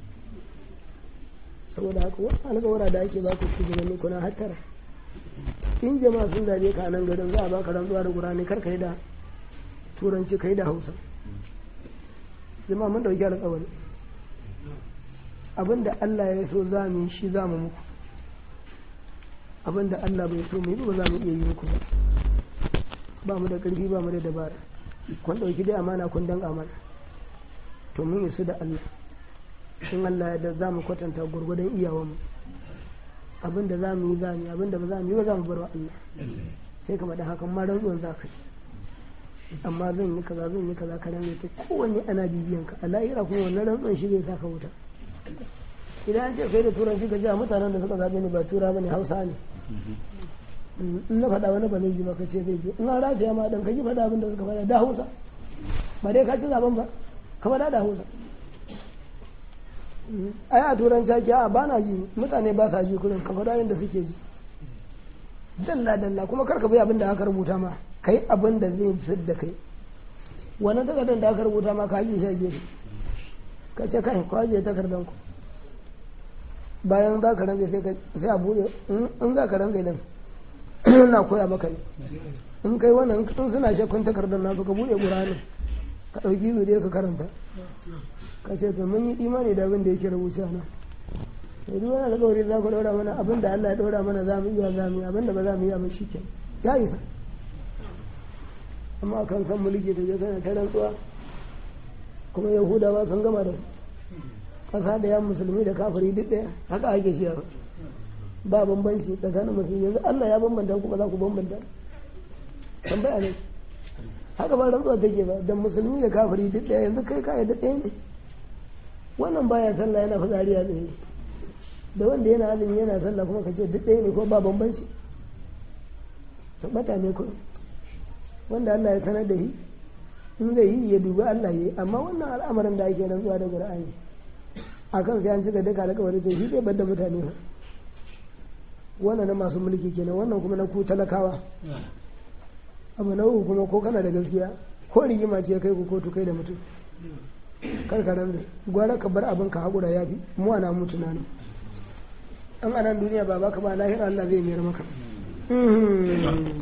saboda haka wasu alkawara da ake baku shugabanni kuna hattara in jama'a sun zabe ka a nan garin za a baka rantsuwa da qur'ani kar kai da turanci kai da hausa jama'a mun dauki alkawari abinda Allah ya so za mu yi shi za mu muku abinda Allah bai so mu yi ba za mu iya yi muku ba ba mu da ƙarfi ba mu da dabara kun ɗauki dai amana kun dan amana to mun isu da Allah in Allah ya da za mu kwatanta gwargwadon iyawanmu abinda za mu yi za mu yi abinda ba za mu yi ba za mu bar wa Allah sai ka da hakan ma rantsuwan za ka yi amma zan yi kaza zan yi kaza ka rantsa ta kowanne ana bibiyan ka a lahira kuma wannan rantsuwan shi zai saka wuta idan an ce kai da turanci ka ja mutanen da suka zaɓe ni ba tura bane hausa ne in na faɗa wani ba zai ji ba ka ce zai ji in an rataya ma ɗan ka ji faɗa abin da suka faɗa da hausa ba dai ka ci zaɓen ba ka faɗa da hausa ai a turanci ake a ba na ji mutane ba sa ji kurin ka faɗa yadda suke ji dalla dalla kuma karka bi abin da aka rubuta ma kai abin da zai fi da kai wannan takardar da aka rubuta ma ka yi shi a gefe ka ce kai kwaje takardan ku bayan za ka range sai a bude in za ka range din na koya maka ne in kai wannan in suna shakkun takardar nasu ka bude ƙuranin ka ɗauki izu da ka karanta ka ce to mun yi imani da abin da yake rubuce na to duk wani alƙawari za ku ɗora mana abin da Allah ya ɗora mana za mu iya za mu yi abin da ba za mu iya ba shi ke ya isa amma kan san mulki da ya ta rantsuwa kuma yahudawa sun gama da ƙasa da yan musulmi da kafiri duk ɗaya haka ake shi ba bambanci tsakanin musulmi yanzu Allah ya bambanta ku ba za ku bambanta tambaya ne haka ba rantsuwa take ba da musulmi da kafiri duk ɗaya yanzu kai ka da ɗaya ne wannan baya sallah yana fitsari a tsaye da wanda yana azumi yana sallah kuma ka ce duk ɗaya ne ko ba bambanci tabbata ne kuma wanda Allah ya sanar da shi in zai yi ya dubi Allah ya yi amma wannan al'amarin da ake rantsuwa da Qur'ani akan sai an cika duka alƙawari to shi zai bar da mutane ba wannan na masu mulki kenan wannan kuma na ku talakawa abu na uku kuma ko kana da gaskiya ko rigima ce kai ku kotu kai da mutum kar ka rantsa gwara ka bar abin ka haƙura ya fi mu ana mutu na nan an anan duniya ba baka ba lahira Allah zai mayar maka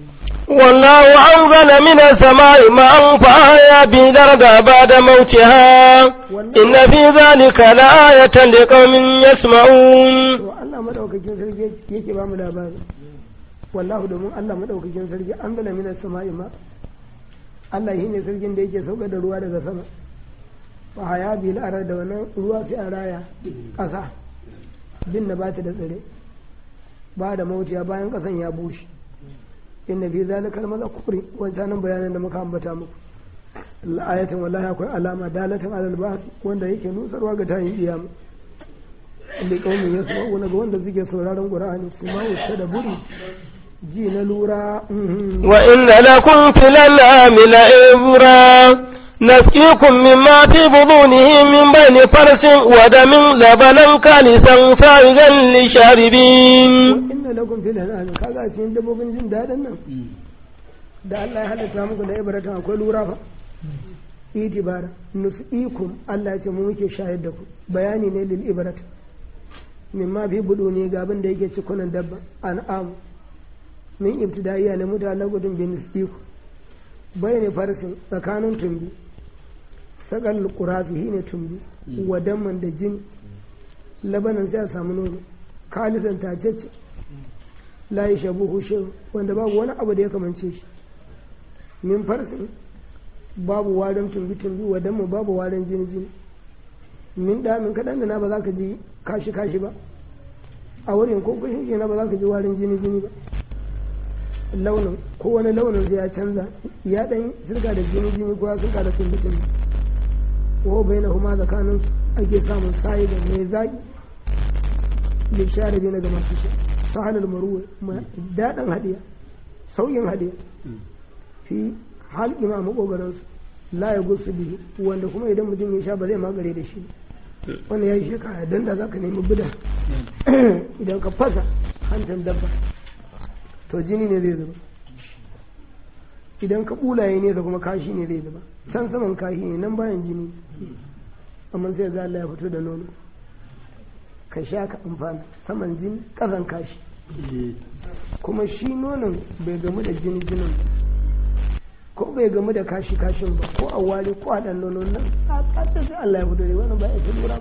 والله أنزل من السماء ماء فأحيا به الأرض بعد موتها إن في ذلك لآية لقوم يسمعون to Allah madaukakin sarki yake ba mu labari wallahu domin Allah madaukakin sarki an zala mina sama'i ma Allah shi ne sarkin da yake sauka da ruwa daga sama fa haya bil arar da wannan ruwa sai a raya ƙasa bin na bata da tsire ba da mautiya bayan ƙasan ya bushe inna fi zalika al-malakuri wancan bayanan da muka ambata muku ayatin wallahi akwai alama dalatin alal ba'th wanda yake nusarwa ga tayin kiyama inda kaumin ya saba wani ga wanda suke sauraron qur'ani su ma wuce da buri ji na lura وإن لكم في الأنعام لعبرا نسقيكم مما في بطونه من بين فرس ودم لبنا كالسا سائغا للشاربين inna lakum fil an'am kaga a cikin dabbobin jin dadin nan da Allah ya halitta muku da ibratan akwai lura fa itibara nusqikum Allah ya ce mu muke shayar da ku bayani ne lil ibrat mimma fi budu ne ga abin da yake cikunan dabba an'am min ibtidaiya ne mutane gudun bin nusqiku bayani farsin tsakanin tumbi sakal qurafi ne tumbi wadaman da jini labanan sai a samu nono kalisan tacece la yi shabu hushe wanda babu wani abu da ya kamance shi min farsin babu warin tumbi-tumbi wadda mu babu warin jini-jini min damin kaɗan da na ba za ka ji kashi-kashi ba a wurin ko kushin na ba za ka ji warin jini-jini ba launin ko wani launin zai ya canza ya ɗan sirka da jini-jini ko ya sirka da tumbi-tumbi ko bai na huma tsakanin ake samun sayi da mai zaƙi lishari na ga masu shi sahalar maruwa daɗin hadiya sauyin hadiya fi halƙi ma maƙogaransu la ya gusu biyu wanda kuma idan mutum ya sha ba zai magare da shi wanda ya yi shekara don da za ka nemi bida idan ka fasa hantar dabba to jini ne zai zuba idan ka ɓulaye nesa kuma kashi ne zai zuba can saman kashi ne nan bayan jini amma sai ga Allah ya fito da nono ka sha ka amfana saman jini ƙasan kashi kuma shi nonon bai gamu da jini jinin ko bai gamu da kashi kashin ba ko a wari ko a ɗan nonon nan a ƙasa sai Allah ya fito da wannan ba ya fi lura ba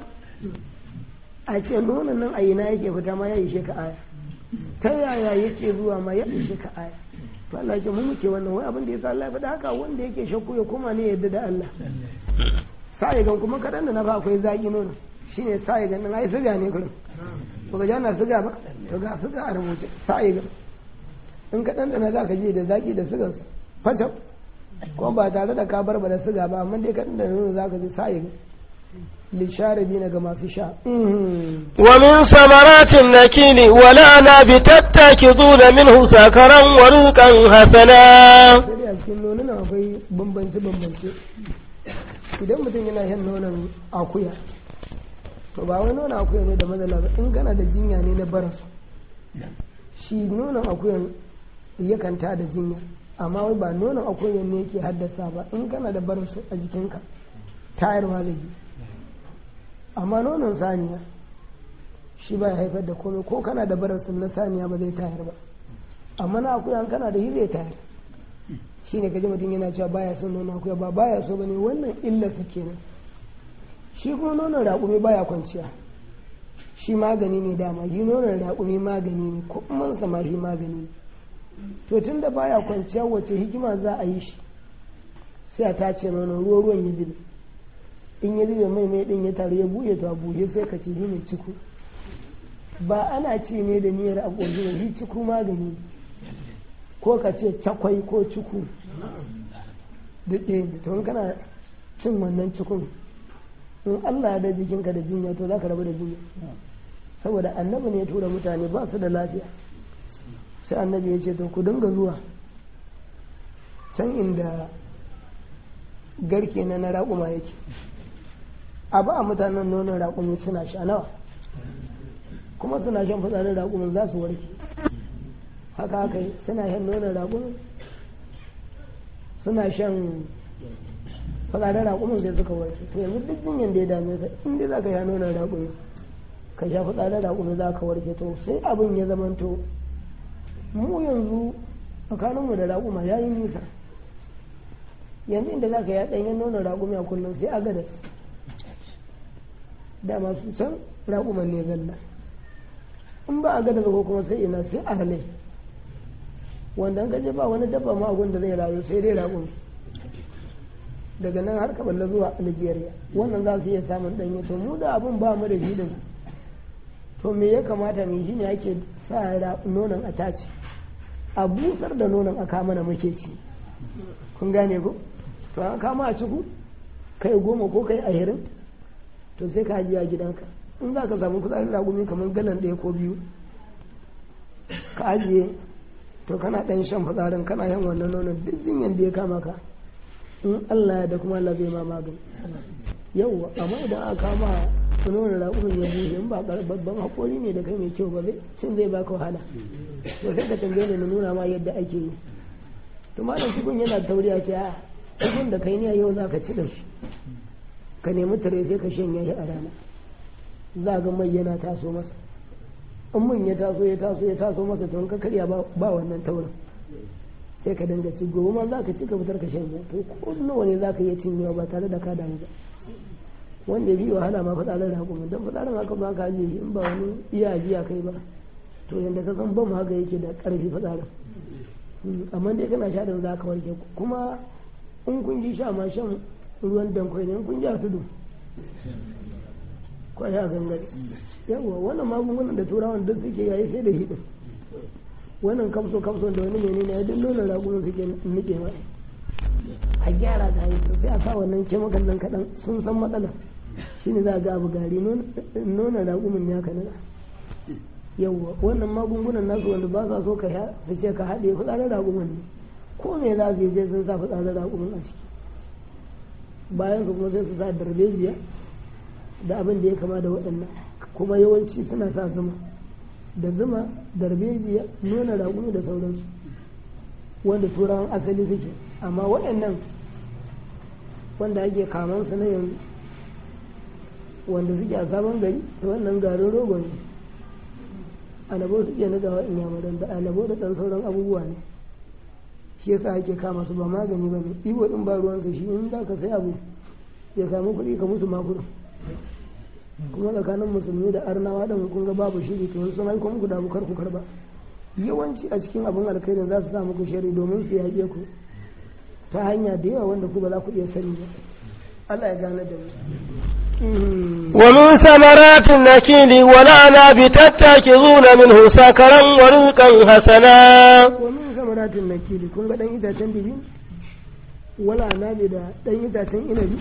a ce nonon nan a ina yake fita ma ya ishe ka aya ta yaya yake zuwa ma ya ishe ka aya to Allah ce mu muke wannan wai abin da yasa Allah ya faɗa haka wanda yake shakku ya koma ne yadda da Allah sai gan kuma kadan da na ba akwai zaki nono shine sai gan nan ai siga ne kullum to ga jana siga ba to ga siga a rubuce sai gan in kadan da na zaka je da zaki da sigan fata ko ba tare da ka bar ba da siga ba amma dai kadan da nono zaka ji sai gan للشاربين كما في شاء ومن ثمرات النكيل والأعناب تتخذون منه سكرا ورزقا حسنا sai a cikin nonon akwai bambance bambance idan mutum yana shan nonon akuya to ba wai nonon akuya ne da matsala ba in kana da jinya ne na barasu shi nonon akuyan yakan ta da jinya amma wai ba nonon akuyan ne yake haddasa ba in kana da barasu a jikinka tayarwa zai yi amma nonon saniya shi ba ya haifar da komai ko kana da barasin na saniya ba zai tayar ba amma na akuya kana da shi zai tayar shi ne kaji mutum yana cewa baya son nonon akuya ba baya so bane wannan illa su kenan shi kuma nonon raƙumi baya kwanciya shi magani ne dama shi nonon raƙumi magani ne kuma ma shi magani ne to tun da baya kwanciya wace hikima za a yi shi sai a tace nonon ruwa ruwan yi zube in ya zube mai mai din ya taru ya buɗe to a buɗe sai ka ce shi ne ciku ba ana ci ne da niyyar a ƙoshi ba shi ciku magani ko ka ce cakwai ko ciku duk ɗaya ne to in kana cin wannan cikun in Allah ya da jikinka da jinya to za ka rabu da jinya saboda annabi ne ya tura mutane ba su da lafiya sai annabi ya ce to ku dinga zuwa can inda garke na na raƙuma yake a ba a mutanen nonon raƙumi suna sha nawa kuma suna shan fitsarin raƙumin za su warke haka haka yi suna shan nonon raƙumin suna shan fitsarin raƙumin sai suka warke to yanzu duk jinyan da ya dame ka in dai za ka sha nonon raƙumi ka sha fitsarin raƙumi za ka warke to sai abin ya zamanto mu yanzu tsakaninmu da raƙuma ya yi nisa yanzu inda za ka ya ɗanyen nonon raƙumi a kullum sai a gada dama su can raƙuman ne zalla in ba a gada ko kuma sai ina sai a halai wanda an gaje ba wani dabba ma da zai rayu sai dai raƙumi daga nan har kaballa zuwa algeria wannan za su iya samun ɗanye to mu da abin ba mu da shi din to me ya kamata mu shi ne ake sa nonon a tace a busar da nonon a kama na muke ci kun gane ko to an kama a ciku kai goma ko kai ashirin to sai ka ajiye a gidanka in za ka samu kudaden ragumi kamar galan ɗaya ko biyu ka ajiye to kana ɗan shan fitsarin kana yan wannan nonon duk zinyan da ya kama ka in Allah ya da kuma Allah zai ma magani yauwa amma idan aka kama nonon raƙumin ya bushe in ba babban haƙori ne da kai mai kyau ba zai cin zai baka wahala to sai ka tambaye ni na nuna ma yadda ake yi to malam cikin yana tauriya ce a cikin da kai ne yau za ka ci da shi ka nemi tare sai ka shanya shi a rana za ga mai yana taso masa in mun ya taso ya taso ya taso masa to ka karya ba wannan taurin sai ka dinga ci gobe ma za ka ci ka fitar ka shanya to ko nawa ne za ka iya cinyewa ba tare da ka damu ba wanda ya bi wahala ma fitsarin raƙumi don fitsarin haka ba ka ajiye shi in ba wani iya ajiya kai ba to yadda ka san bam haka yake da ƙarfi fitsarin amma dai kana sha da za ka warke kuma in kun ji sha ma shan ruwan dankwai ne in kun ji a tudu kwaya a gangare yawa wannan magungunan da turawan duk suke yayi sai da hidin wannan kamso kamso da wani menene ya duk nuna ragunan suke nike ma a gyara ta yi sai a sa wannan kemikal nan kaɗan sun san matsala shine za a ga abu gari nuna ragumin ya kanana yawwa wannan magungunan nasu wanda ba sa so ka su ce ka haɗe fitsarin ragumin ne ko me za su yi sai sun sa fitsarin ragumin a ciki bayan su kuma sai su sa darbejiya da abin da ya kama da waɗannan kuma yawanci suna sa zuma da zuma darbejiya nuna ragumi da sauransu wanda turawan asali suke amma waɗannan wanda ake kaman su na yanzu wanda suke a sabon gari da wannan garin rogo ne alabo su iya nagawa in yamadan da alabo da ɗan sauran abubuwa ne shi yasa ake kama su ba magani ba ne ibo ɗin ba ruwansa shi in za ka sai abu ya samu kuɗi ka musu makudin kuma tsakanin musulmi da arnawa ɗin kun ga babu shiri to sun haiko muku da bukar ku karba yawanci a cikin abin alkhairin za su sa muku shari domin su yaƙe ku ta hanya da yawa wanda ku ba za ku iya sani ba Allah ya gane da mu ومن ثمرات النكيل والأعناب تتخذون منه سكرا ورزقا حسنا ومن ثمرات النكيل kun ga dan itacen bibi wala nabi da dan itacen inabi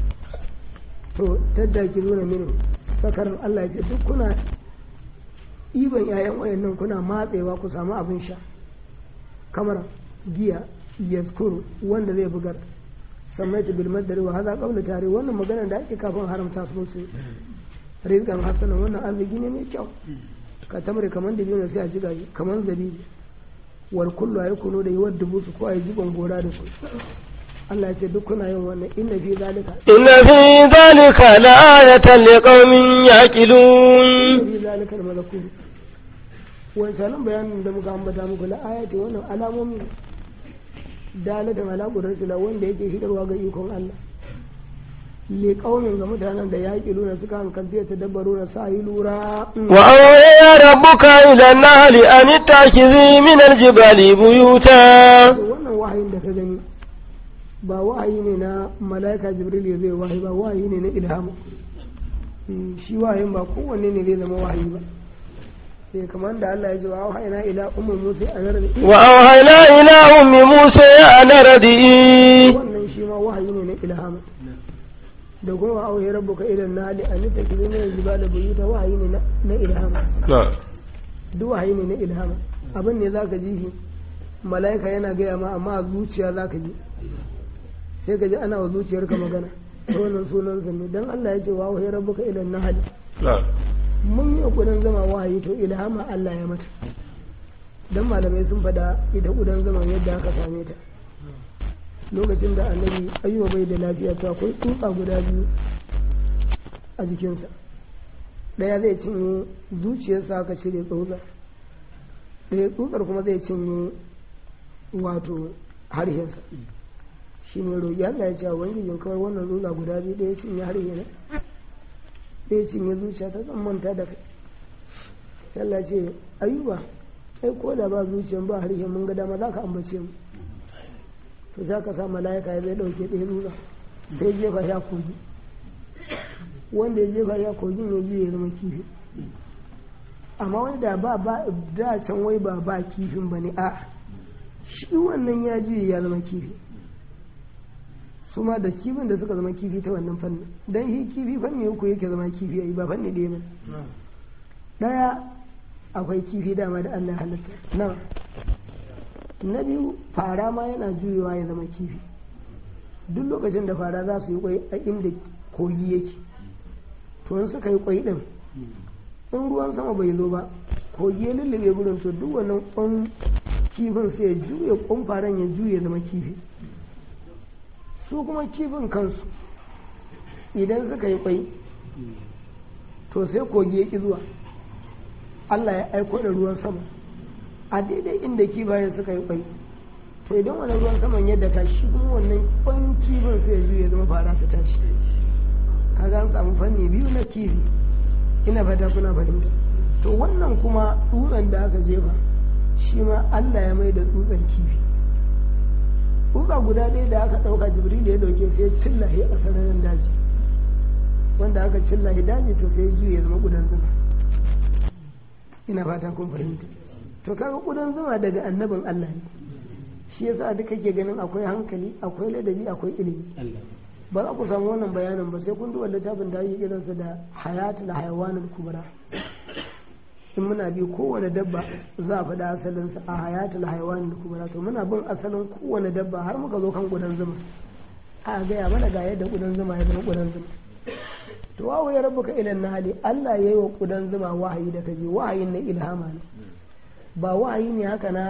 to tattaki zuna minu sakarar Allah ya ce duk kuna iban yayan wayannan kuna matsewa ku samu abin sha kamar giya yaskuru wanda zai bugar sammaitu bil madari wa hada qawla tare wannan magana da ake kafin haramta su su rizqan hasanan wannan arziki ne mai kyau ka tamre kaman da biyu sai a jiga kaman zabibi wal kullu ay kunu da yiwar dubu su ko ay jiban gora da su Allah ya ce duk kuna yin wannan inna fi zalika inna fi zalika la'ayatan liqaumin yaqilun inna fi zalika al-malakur wancan bayanin da muka ambata muku la ayati wannan alamomi dalatan ala qudratillah wanda yake hidarwa ga ikon Allah li qaumin ga mutanen da yaqiluna suka hankalta ta dabbaru na sa yi lura wa awya rabbuka ila an-nahli an takizi min al-jibali buyuta wannan wahayin da ka gani ba wahayi ne na mala'ika jibril ya zai wahayi ba wahayi ne na ilhamu shi wahayin ba kowanne ne zai zama wahayi ba sai kamar da Allah ya ji wa wahayina ila ummu musa an radi wa awhayna ila ummi musa an radi wannan shi ma wahayi ne na ilhamu da kuma wa auhi rabbuka ila nali an takizu min al-jibali buyuta wahayi ne na ilhamu duk wahayi ne na ilhamu abin ne zaka ji shi mala'ika yana gaya ma amma a zuciya zaka ji sai ka ji ana wa zuciyarka magana wannan sunan sa ne dan Allah ya ce wa wahayi rabbuka ila nahl mun yi kudan zama wahayi to ilhama Allah ya mata dan malamai sun fada ita kudan zama yadda aka same ta lokacin da annabi ayyuba bai da lafiya to akwai tsutsa guda biyu a jikinsa daya zai cinye zuciyarsa aka cire tsutsar ɗaya tsutsar kuma zai cinye wato harshensa shi ne roƙi Allah ya ce ubangijin kawai wannan tsutsa guda biyu ɗaya cinye harshe ne ɗaya cinye zuciya ta zan manta da kai sai Allah ya ce ayuba ai ko da ba zuciyan ba harshen mun ga dama za ka ambace mu to za ka sa mala'ika ya zai ɗauke ɗaya tsutsa sai jefa ya kogi wanda ya jefa ya kogin ya juya ya zama kifi amma wani da ba ba da can wai ba ba kifin ba ne a shi wannan ya juye ya zama kifi su ma da kifin da suka zama kifi ta wannan fannin don shi kifi fanni uku yake zama kifi a ba fanni ɗaya ba ɗaya akwai kifi dama da Allah halitta na na biyu fara ma yana juyewa ya zama kifi duk lokacin da fara za su yi kwai a inda kogi yake to in suka yi kwai din in ruwan sama bai zo ba kogi ya lullube gurin to duk wannan kwan kifin sai ya juye kwan faran ya juye zama kifi su kuma kifin kansu idan suka yi kwai to sai kogi ya ki zuwa Allah ya aiko da ruwan sama a daidai inda kifayen suka yi kwai to idan wani ruwan saman yadda ka shi kuma wannan kwan kifin sai ya juye zama fara ta tashi kaga an samu fanni biyu na kifi ina fata kuna fahimta to wannan kuma dutsen da aka jefa shi ma Allah ya mai da dutsen kifi tsutsa guda ɗaya da aka ɗauka jibril ya ɗauke sai ya cillahi a sararin daji wanda aka cillahi daji to sai ya juye zama gudan zuma ina fata kun fahimta to kaga gudan zuma daga annabin Allah ne shi yasa duka ke ganin akwai hankali akwai ladabi akwai ilimi ba za ku samu wannan bayanin ba sai kun duba littafin da ake kiransa da hayatul hayawanul kubra in muna bi kowane dabba za a faɗi asalinsa a hayatul hayawanul kubra to muna bin asalin kowane dabba har muka zo kan gudan zuma a gaya mana ga yadda gudan zuma ya zama gudan zuma to wawo ya rabuka ilan nahali Allah ya yi wa kudan zuma wahayi da kaje wahayin na ilhama ne ba wahayi ne haka na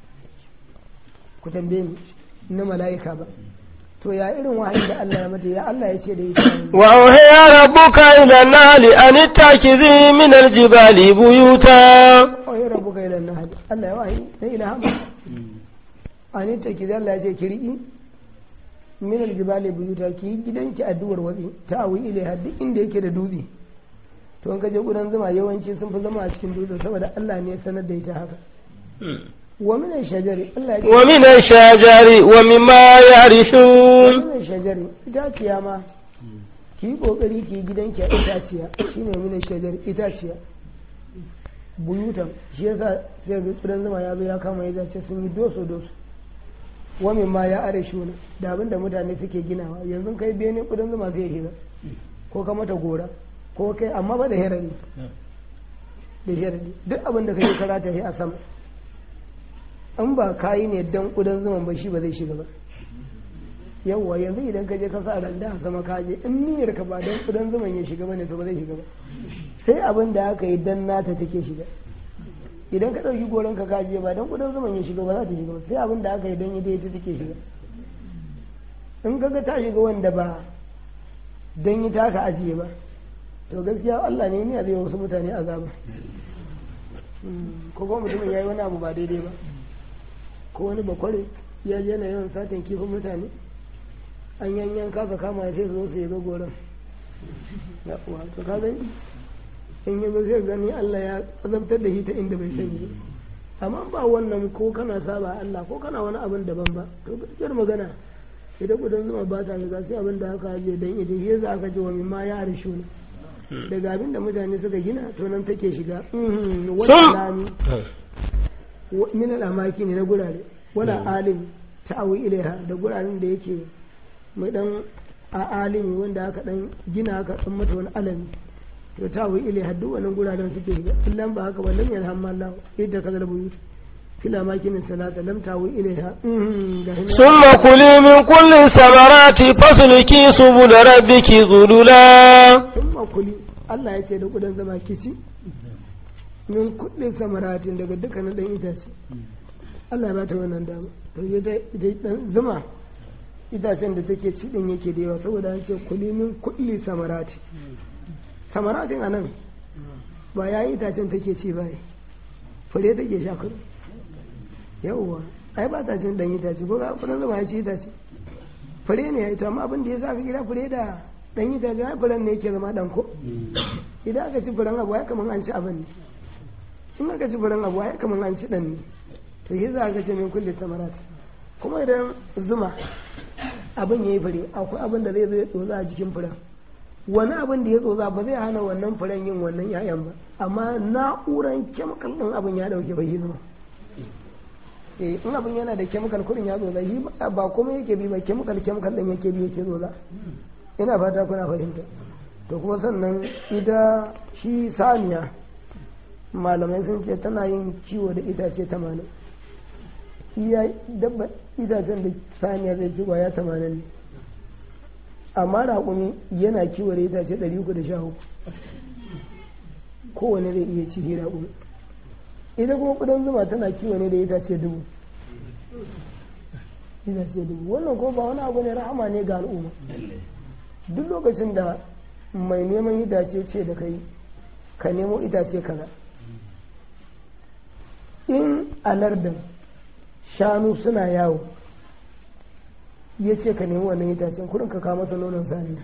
ku tambaye ni na mala'ika ba to ya irin wahayi da Allah ya mata ya Allah ya ce da ita wa auhiya rabbuka ila nahli an ittakizi min aljibali buyuta wahayi rabbuka ilan nahali Allah ya wahayi na ilhama an ittakizi Allah ya ce kirki min aljibali buyuta ki gidanki addu'ar watsi ta awi ilaiha duk inda yake da dutse to in ka je gudan zuma yawanci sun fi zama a cikin dutse saboda Allah ne ya sanar da ita haka wa min shajari Allah ya wa min ash-shajari wa mimma yarishun min shajari itaciya ma ki yi kokari ki yi gidanki a itaciya shine min shajari itaciya buyutan shi yasa sai ga gudan zuma ya zo ya kama ya zace sun yi doso doso wa ma ya are shuna da abin da mutane suke ginawa yanzu kai bene kudin zuma zai hira ko ka mata gora ko kai amma ba da herari da herari duk abin da kai karata yi a sama in ba kayi ne dan kudin zuma ba shi ba zai shiga ba yawwa yanzu idan ka je ka sa randa a sama ka je in niyyar ka ba dan kudin zuman ya shiga bane to ba zai shiga ba sai abin da aka yi dan nata take shiga idan ka ɗauki goron ka kaje ba don kudin zaman ya shiga ba za ta shiga ba sai abin da aka yi don ita ita take shiga in kaga ta shiga wanda ba don ita aka ajiye ba to gaskiya Allah ne ya zai wasu mutane azaba ko kuma mutumin ya yi wani abu ba daidai ba ko wani bakware ya je na yawan satin kifin mutane an yanyan kasa kama ya sai su zo su yi ga goron ya uwa to ka gani in yi zai gani Allah ya azabtar da shi ta inda bai sani amma ba wannan ko kana saba Allah ko kana wani abin daban ba to gaskiyar magana idan gudan zuma ba ta shiga sai abin da aka je dan ita shi yasa aka ce wa mimma ya arshu ne daga abin da mutane suka gina to nan take shiga wani lami min al'amaki ne na gurare wala alim ta'awi ilaiha da guraren da yake mai dan a alimi wanda aka dan gina aka dan mata wani alami to ta wi ile haddu wannan guraren suke shiga illan ba haka ba lam yarhamma Allah idda kaza buyut kila makin salata lam ta wi ilaiha summa kuli min kulli samarati fasluki subul rabbiki zulula summa kuli Allah ya ce da kudan zama kici min kulli samaratin daga dukkanin dan itace Allah ba ta wannan dama to ita dan zuma itacen da take ci din yake da yawa saboda an ce kuli min kulli samarati samaratin a nan ba ya yi itacen take ci ba fure take sha kudu yawwa ai ba ta cin dan itace ko ga kudan zuma ya ci itace fure ne ya yi to amma abin da ya sa ka gida fure da dan itace ai furen ne yake zama dan ko idan aka ci furen abu ai kaman an ci abin ne in aka ci furen abu ai kaman an ci dan ne to yi za ka ce min kulle samarat kuma idan zuma abin ya yi fure akwai abin da zai zo ya tsotsa a jikin furen wani abin da ya tsotsa ba zai hana wannan furen yin wannan 'ya'yan ba amma na'uran kemikal ɗin abin ya ɗauke bai yi zuma eh in abin yana da kemikal kurin ya tsotsa shi ba kuma yake bi ba kemikal kemikal ɗin yake bi yake tsotsa ina fata kuna fahimta to kuma sannan ita shi saniya malamai sun ce tana yin kiwo da itace tamanin iya dabba itacen da saniya zai ci kwaya tamanin ne amma raƙumi yana kiwo da itace ɗari uku da sha uku kowane zai iya ci raƙumi ita kuma ƙudan zuma tana kiwo ne da itace dubu itace dubu wannan ko ba wani abu ne rahama ne ga al'umma duk lokacin da mai neman itace ce da kai ka nemo itace kaza in alardin shanu suna yawo ya ce ka nemi wannan itacen kurin ka kawo masa nonon saniya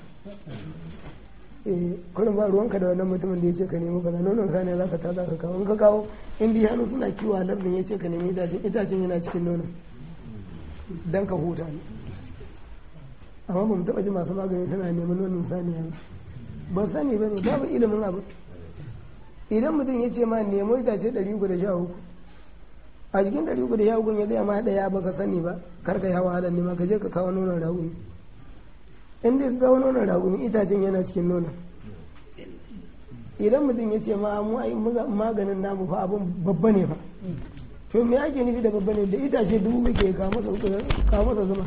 eh kurin ba ruwanka da wannan mutumin da ya ce ka nemi kaza nonon saniya za ka ta za ka kawo in ka kawo in bi shanu suna kiwo a lardin ya ce ka nemi itacen itacen yana cikin nonon dan ka huta ne amma ba mu taɓa ji masu magani suna neman nonon saniya ba ba sani ba ne babu ilimin abu idan mutum ya ce ma nemo itace ɗari uku da sha uku a cikin ɗari uku da sha uku ya gaya ma ɗaya ba ka sani ba kar ka yi hawa halar nema ka je ka kawo nonon raguni in dai ka kawo nonon raguni itacen yana cikin nonon idan mutum ya ce ma mu ai maganin namu fa abun babba ne fa to me ake nufi da babba ne da itace dubu muke kawo masa zuma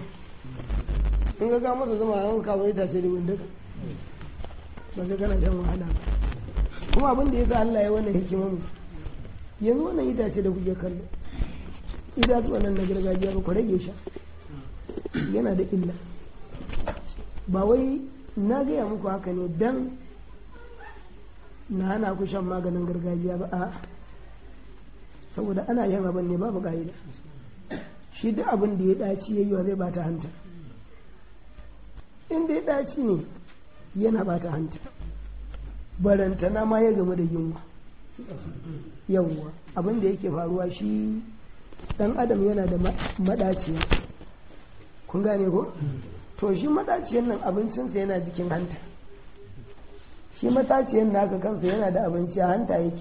in ka kawo masa zuma an kawo itace dubu duka ba sai kana shan wahala kuma abin da ya sa Allah ya wannan hikimar mu yanzu wannan itace da kuke kallo itatuwa nan na gargajiya ba ku rage sha yana da illa ba wai na gaya muku haka ne dan na hana ku shan maganin gargajiya ba a saboda ana yin abin ne babu ka'ida shi duk abin da ya daci yayi zai bata hanta in da ya daci ne yana bata hanta barantana ma ya gamu da yunwa yawwa abin da yake faruwa shi dan adam yana da madaciya kun gane ko to shi madaciyan nan abincinsa yana jikin hanta shi mataciyan naka kansa yana da abinci a hanta yake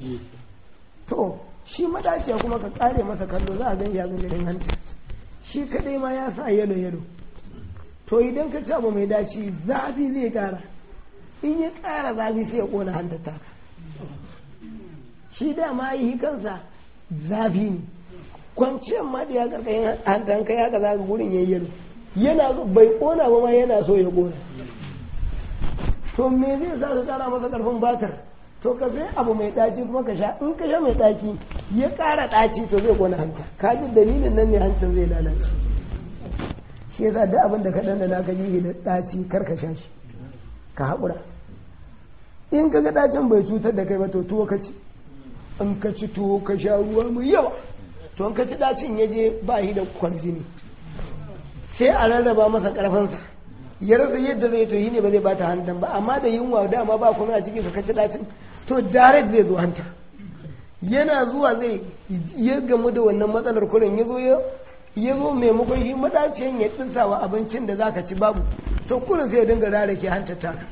to shi madaciya kuma ka kare masa kallo za a gan ya ganin hanta shi kadai ma ya sa yalo yalo to idan ka ci abu mai daci zafi zai kara in ya kara zafi sai ya kona hanta taka shi dama yi kansa zafi ne kwanciyar ma da ya karkashin hantan kai haka za ka gurin yayi yalo yana bai kona ba ma yana so ya kona to me zai sa ka kara masa karfin batar to ka sai abu mai daci kuma ka sha in ka sha mai daci ya kara daci to zai kona hanta ka ji dalilin nan ne hancin zai lalace shi yasa duk abin da ka dandana ka ji da daci kar ka sha shi ka haƙura in ka ga dacin bai cutar da kai ba to tuwo ka ci in ka ci tuwo ka sha ruwa mai yawa to in ka ci dacin ya je ba shi da kwarjini sai a rarraba masa karfansa ya rasa yadda zai to yi ne ba zai bata hantan ba amma da yunwa dama ba kuma a cikin ka ci dacin to direct zai zo hanta yana zuwa zai ya gamu da wannan matsalar kurin ya zo ya zo maimakon shi madaciyan ya tsinsawa abincin da zaka ci babu to kurin sai ya dinga rarake hantar taka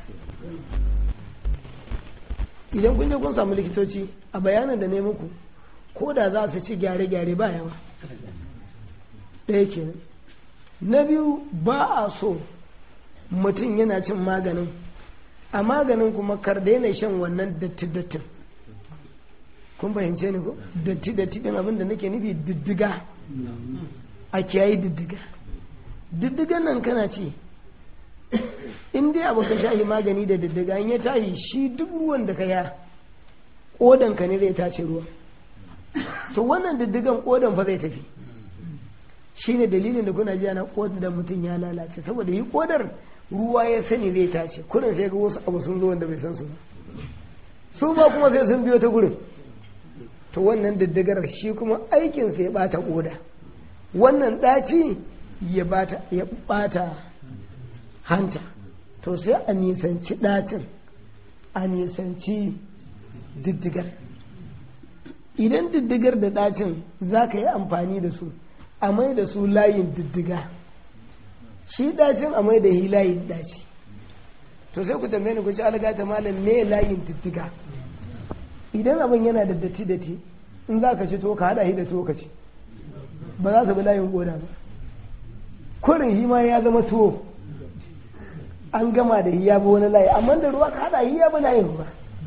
idan kun je kun samu likitoci a bayanin da ne muku ko da za su ci gyare-gyare ba yawa ɗaya kenan na biyu ba a so mutum yana cin maganin a maganin kuma kar daina shan wannan datti-dattin kun fahimce ni ko datti-datti ɗin abin da nake nufi diddiga a kiyayi diddiga diddigan nan kana ci in dai abu ka shahi magani da diddiga in ya tashi shi duk ruwan da ka ya kodanka ne zai tace ruwa to wannan diddigan kodan fa zai tafi shine dalilin da kuna ji ana kodin da mutum ya lalace saboda yi kodar ruwa ya sani zai tace kurin sai ga wasu abu sun zo wanda bai san su ba su ba kuma sai sun biyo ta gurin to wannan diddigar shi kuma aikin sai bata koda wannan ɗaci ya bata ya ɓata hanta to sai a nisanci ɗacin a nisanci diddigar idan diddigar da ɗacin za ka yi amfani da su a mai da su layin diddiga shi ɗacin a mai da hi layin ɗaci to sai ku tambaye ni ku ci algata malam me layin diddiga idan abin yana da datti datti in za ka ci to ka haɗa shi da to ka ci ba za ka bi layin goda ba kurin shi ma ya zama tuwo an gama da hiya ba wani layi amma da ruwa ka haɗa hiya ba layin ruwa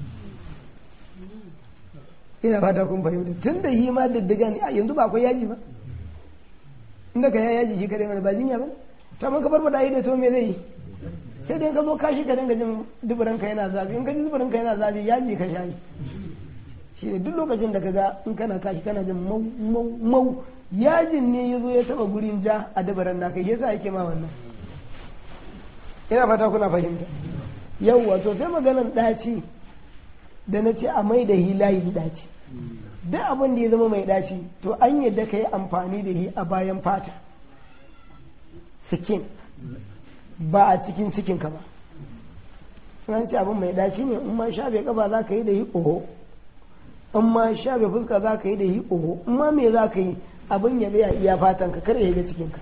ina fata kun fahimta tun da yi ma diddiga ne yanzu ba akwai yaji ba inda ka ya yaji shi kare mana ba jinya ba ta man kabar da yi da to me zai yi sai dai ka zo kashi ka dinga jin duburan ka yana zafi in ka ji duburan ka yana zafi yaji ka shayi shi ne duk lokacin da ka ga in kana kashi kana jin mau mau mau yajin ne ya zo ya taba gurin ja a duburan naka yasa yake ma wannan ina fata kuna fahimta yawwa to sai maganan ɗaci da na ce a mai da hilayin ɗaci duk abin da ya zama mai ɗaci to an yadda ka yi amfani da shi a bayan fata sikin ba a cikin cikinka ba an ce abin mai ɗaci ne in ma shafe ƙafa za ka yi da yi oho in ma shafe fuska za ka yi da yi oho in ma me za ka yi abin ya tsaya iya fatan ka kar ya ga cikinka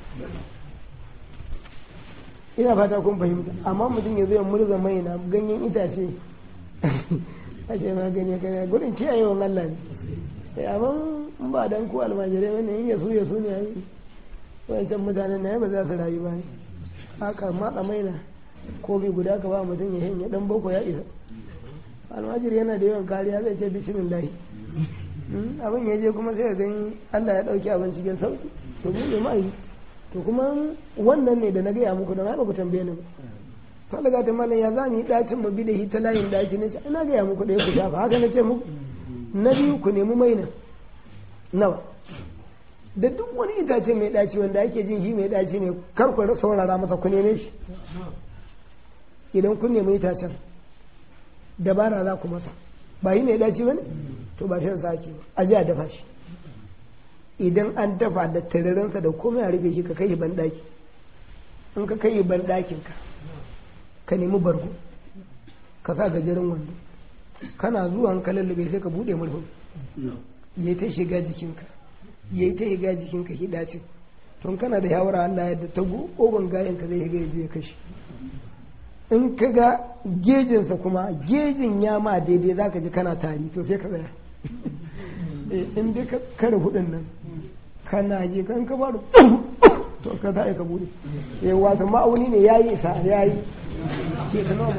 ina fata kun fahimta amma mutum ya zo ya murza mai na ganyen itace a ce ma gani kare gudun kiyayewan Allah ne sai amma in ba dan ku almajirai bane in yasu yasu ne ai wancan mutanen na ba za su rayu ba ne haka matsa maina ko bai guda ka ba mutum ya hanya dan boko ya isa almajiri yana da yawan kariya zai ce bismillah abin ya je kuma sai ka gani Allah ya dauki abin cikin sauki to mu ne mai to kuma wannan ne da na gaya muku don haka ku tambaye ni ba kawai ga ta malam ya za mu yi ɗacin mu bi da hita layin ɗaci na ce ina gaya muku ɗaya ku shafa haka na ce muku na biyu ku nemi maina nawa da duk wani itace mai ɗaci wanda ake jin shi mai ɗaci ne kar ku saurara masa ku neme shi idan kun nemi itacen dabara za ku masa ba yi mai ɗaci ba ne to ba shan sake ba a ji a dafa shi idan an dafa da tararinsa da komai a rufe shi ka kai ban ɗaki in ka kai ban ɗakinka ka nemi bargo ka sa gajeren wando kana zuwa ka lallube sai ka bude murhun ya ta shiga jikinka ya ta shiga jikinka hidacin tun kana da yawara Allah yadda ta gogon gayan ka zai shiga ya je ya kashe in ka ga gejinsa kuma gejin ya ma daidai za ka ji kana tari to sai ka tsaya in dai ka kare hudun nan kana je kan ka bada to ka za ka bude eh wato ma'auni ne yayi isa yayi ke ta noma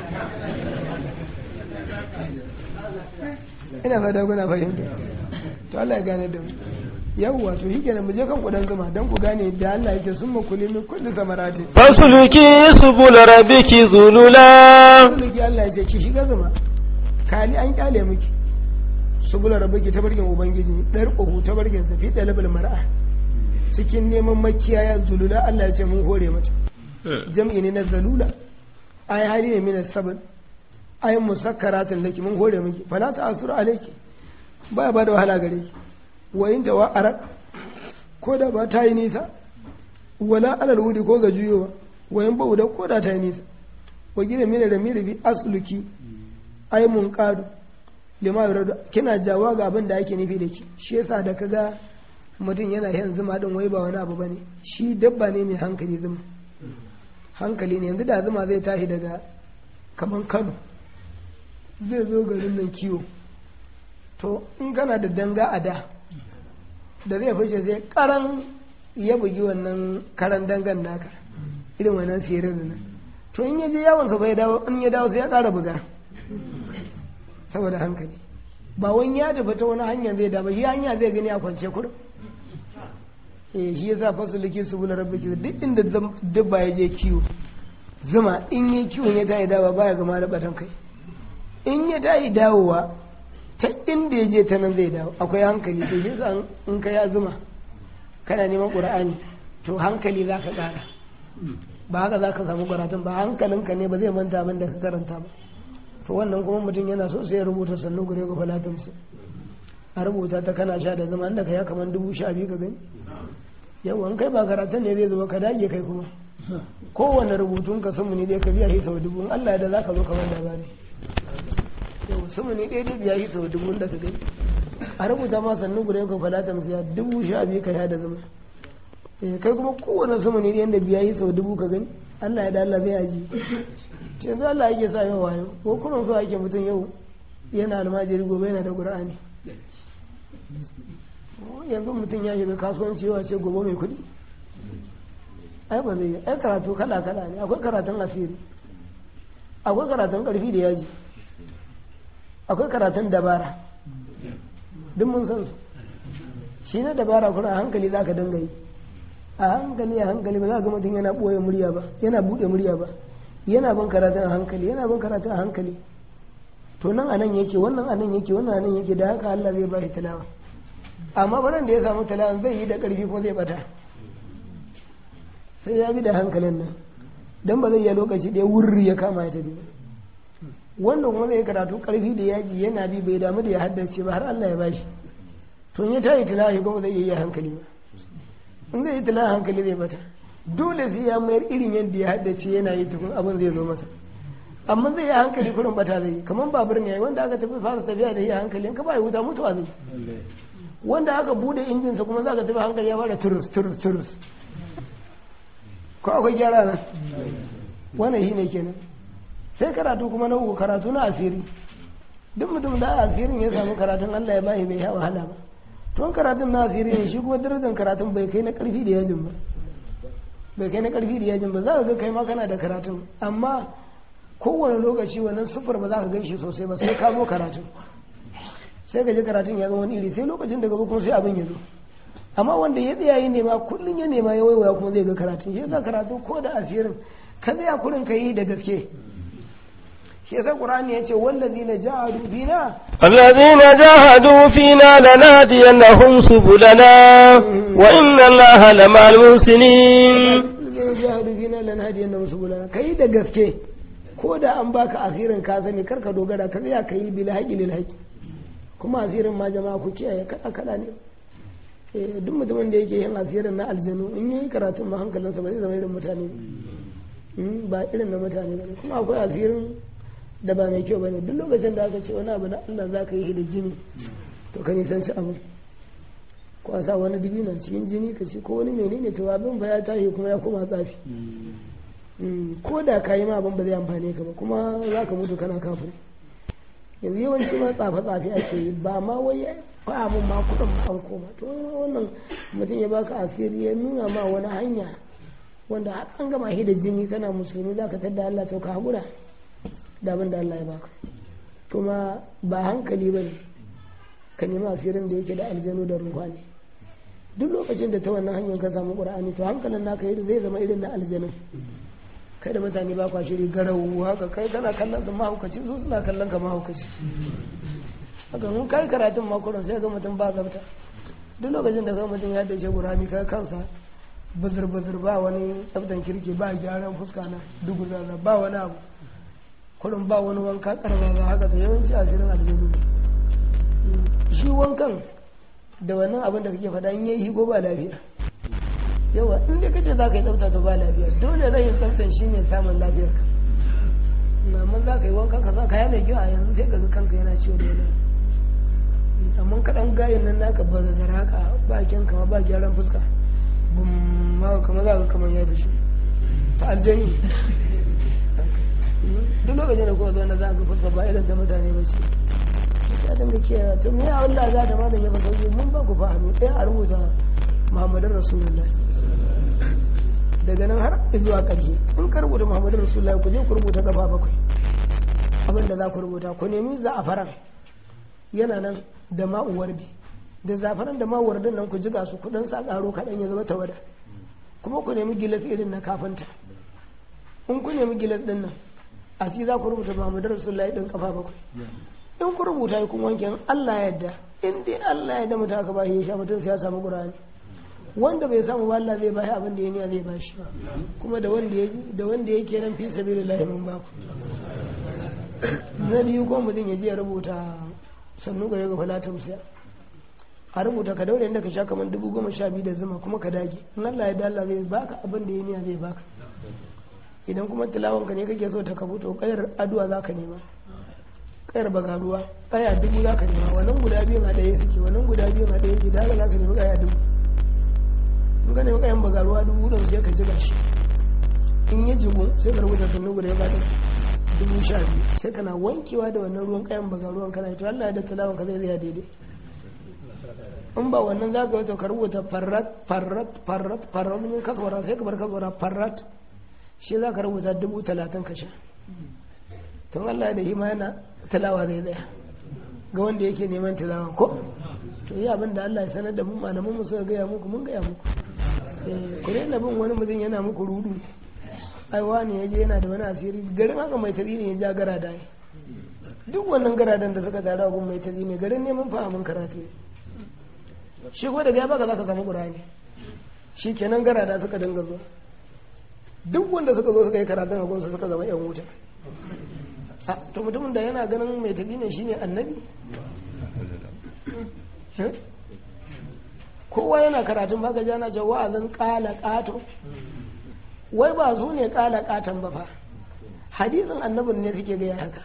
ina fata kuna fahimta to Allah ya gane da mu yawwa to shi kenan mu je kan kudan zuma dan ku gane da Allah yake sun makuli min kulli samarati fasluki subul rabbiki zulula fasluki Allah yake ki shiga zuma kali an kyale miki subul rabbiki ta barkin ubangiji dar ƙohu ta barkin sa fi dalabul mar'a cikin neman makiyaya zulula Allah ya ce mun hore mata jam'i ne na zalula ai hali ne min sabon ai musakkaratin laki mun hore miki fala ta asura alayki ba ba da wahala gare ki wa in ta wa'ara ko da ba ta yi nisa wala alal wudi ko ga juyowa wa in ba da ko da ta yi nisa wa gina mina da miri bi asluki ai mun qadu lima yuradu kina jawa ga abin da ake nufi da ki shi yasa da kaga mutum yana yin zuma din wai ba wani abu bane shi dabba ne mai hankali zuma hankali ne yanzu da zuma zai tashi daga kaman Kano zai zo garin nan kiwo to in kana da danga a da da zai fice sai karan ya bugi wannan karan dangan naka irin wannan sirin nan to in ya je yawon sa bai dawo in ya dawo sai ya kara buga saboda hankali ba wani ya tafi ta wani hanya zai dawo shi hanya zai gani a kwance kurum eh shi yasa fasuliki su bula rabbiki duk inda dabba ya je kiwo zuma in yi kiwon ya tayi dawa baya gama da batan kai in ya tayi dawowa ta inda ya je ta nan zai dawo akwai hankali to shi yasa in ka ya zuma kana neman qur'ani to hankali za ka ƙara ba haka za ka samu karatun ba hankalinka ne ba zai manta abin da ka karanta ba to wannan kuma mutum yana so sai ya rubuta sannu gure ga falatin su a rubuta ta kana sha da zama inda ka ya kamar dubu sha biyu ka gani yawan kai ba karatun ne zai zuba ka dage kai kuma kowane rubutun ka sumu ne dai ka biya shi sau dubu in Allah da za ka zo ka wanda ba ne yau sumu ne dai biya shi sau dubu da ka gani a rubuta ma sannu guda yankan falata musu ya dubu sha biyu ka ya da zama kai kuma kowane sumu ne dai da biya shi sau dubu ka gani Allah ya da Allah zai aji yanzu Allah yake sa yau wayo ko kuma so ake mutum yau yana almajiri gobe yana da qur'ani yanzu mutum ya shiga kasuwanci yawa ce gobe mai kuɗi ai ba zai ai karatu kala kala ne akwai karatun asiri akwai karatun ƙarfi da yaji akwai karatun dabara duk mun san su shi na dabara kuma a hankali za ka dinga yi a hankali a hankali ba za ga mutum yana ɓoye murya ba yana buɗe murya ba yana bin karatun a hankali yana bin karatun a hankali to nan anan yake wannan anan yake wannan anan yake da haka Allah zai ba shi talawa amma baran da ya samu talawan zai yi da ƙarfi ko zai bata sai ya bi da hankalin nan don ba zai yi lokaci ɗaya wurri ya kama ya tafi wanda kuma zai karatu ƙarfi da yaji yana bi bai damu da ya haddace ba har Allah ya bashi to ya tayi tilawa kuma zai yi hankali ba in zai yi tilawa hankali zai bata dole sai ya mayar irin yadda ya haddace yana yi tukun abin zai zo masa amma zai yi hankali kurin bata zai yi kamar babur ne wanda aka tafi fara tafiya da yi hankali in ka ba ya wuta mutuwa zai wanda aka bude injinsa kuma za ka tafi hankali ya fara turus turus turus ko akwai gyara nan wannan shi ne kenan sai karatu kuma na uku karatu na asiri duk mutum da asirin ya samu karatun Allah ya bayi bai wahala ba tun karatun na asiri ne shi kuma darajar karatun bai kai na karfi da yajin ba bai kai na karfi da yajin ba za ka ga kai ma kana da karatun amma kowane lokaci wannan sufur ba za ka gan shi sosai ba sai ka zo karatun sai ka ji karatun ya zama wani iri sai lokacin da gaba kuma sai abin ya zo amma wanda ya tsaya yi nema kullum ya nema ya waiwaya kuma zai ga karatun shi yasa karatu ko da asirin ka tsaya kurin ka yi da gaske shi yasa qur'ani ya ce wallazina jahadu fina الذين جاهدوا فينا لنهدينهم سبلنا وإن الله لمع المحسنين الذين جاهدوا فينا لنهدينهم سبلنا kai da gaske ko da an baka asirin ka sani karka dogara ka tsaya ka yi bil haqqi lil haqqi kuma asirin ma jama'a ku kiyaye kada kada ne duk mutumin da yake yin asirin na aljanu in yi karatun ma hankalinsa ba zai zama irin mutane ba irin na mutane ba kuma akwai asirin da ba mai kyau ba ne duk lokacin da aka ce wani abu na Allah za ka yi da jini to ka nisanci abin ko a sa wani dubi na cikin jini ka ce ko wani menene to abin ba ya tashi kuma ya koma tsafi ko da ka yi ma abin ba zai amfane ka ba kuma za ka mutu kana kafin yanzu yawanci ma tsafe-tsafe ake yi ba ma wai ba abin ma kudin ma an koma to wannan mutum ya baka asiri ya nuna ma wani hanya wanda har an gama shi da jini kana musulmi za ka tadda Allah to ka haƙura da abin da Allah ya baka to ma ba hankali ba ne ka nemi asirin da yake da aljanu da ruwa ne duk lokacin da ta wannan hanyar ka samu ƙur'ani to hankalin naka yi zai zama irin na aljanun kai da mutane ba kwa shiri garau haka kai kana kallon su mahaukaci su suna kallon ka mahaukaci haka mun kai karatun makurin sai ga mutum ba zabta duk lokacin da kai mutum ya dace gurami kai kansa bazir bazir ba wani tsabtan kirki ba gyaran fuska na dugu zaza ba wani abu kurin ba wani wanka karba ba haka da yawanci asirin aljanu shi wankan da wannan abin da kake faɗa in yayi higo ba lafiya yawa in dai kace za ka yi tsafta to ba lafiya dole rayin tsaftan shi ne samun lafiyar ka amma za ka yi wanka ka za ka yi mai kyau a yanzu sai ka ga kanka yana ciwo da yana amma kaɗan gayin nan naka ba zazzara haka ba kyan kama ba gyaran fuska ma kama za ka kamar ya fi shi ta aljani duk lokacin da kowa zo na za ka fuska ba irin ta mutane ba ce ya dinga kiyaye to me ya Allah za ta malam ya fa sauki mun ba ku fahimi ɗaya a rubuta Muhammadin Rasulullah daga nan har zuwa ƙarshe in ka rubuta Muhammadin Rasulullah ku je ku rubuta gaba bakwai abin da za ku rubuta ku nemi za'afaran yana nan da ma'uwar bi da zafaran da ma'uwar din nan ku jiga su kudin sa karo kaɗan ya zama tawada kuma ku nemi gilas irin na kafinta in ku nemi gilas din nan a ci za ku rubuta Muhammadin Rasulullah din kafa bakwai in ku rubuta kun wanke Allah ya yarda in dai Allah ya yarda mutum aka ba shi ya sha mutum sai ya samu Qur'ani wanda bai samu ba Allah zai bashi abin da ya niya zai bashi kuma da wanda ya da wanda yake nan fi sabilillah mun ba ku na biyu ko mutum ya je ya rubuta sannu gare ga falatin siya a rubuta ka daure inda ka sha kamar dubu goma sha biyu da zuma kuma ka dage in Allah ya dalla zai baka abin da ya niya zai baka idan kuma tilawan ka ne kake so ta kabu to kayar aduwa za ka nema kayar bagaruwa kaya dubu za ka nema wannan guda biyu a ɗaya suke wannan guda biyu a ɗaya suke da haka za ka nemi kaya dubu in ka nemi kayan bagaruwa dubu ɗin sai ka jiga shi in ya jigo sai ka rubuta sannu guda ya bada dubu sha biyu sai kana wankewa da wannan ruwan kayan bagaruwan kana yi to Allah ya da tilawan ka zai zai daidai in ba wannan za ka wato ka rubuta farrat farrat farrat farrat mun kaswara sai ka bar kaswara farrat shi za ka rubuta dubu talatin ka sha tun Allah da hima yana talawa zai tsaya ga wanda yake neman talawa ko to yi abin da Allah ya sanar da mu malaman mu suka gaya muku mun gaya muku ku daina bin wani mutum yana muku rudu ai wani ya je yana da wani asiri garin haka mai tazi ne ya ja gara da duk wannan garadan da suka tara gun mai tazi ne garin neman fahimin karatu ne shi ko daga ya baka za ka samu ƙurani shi kenan garada suka dinga zuwa duk wanda suka zo suka yi karatun a gunsu suka zama yan wuta to mutumin da yana ganin mai tafi ne shine annabi kowa yana karatun baka jana ce wa'azin kala kato wai ba su ne kala katon ba fa hadisin annabin ne suke gaya haka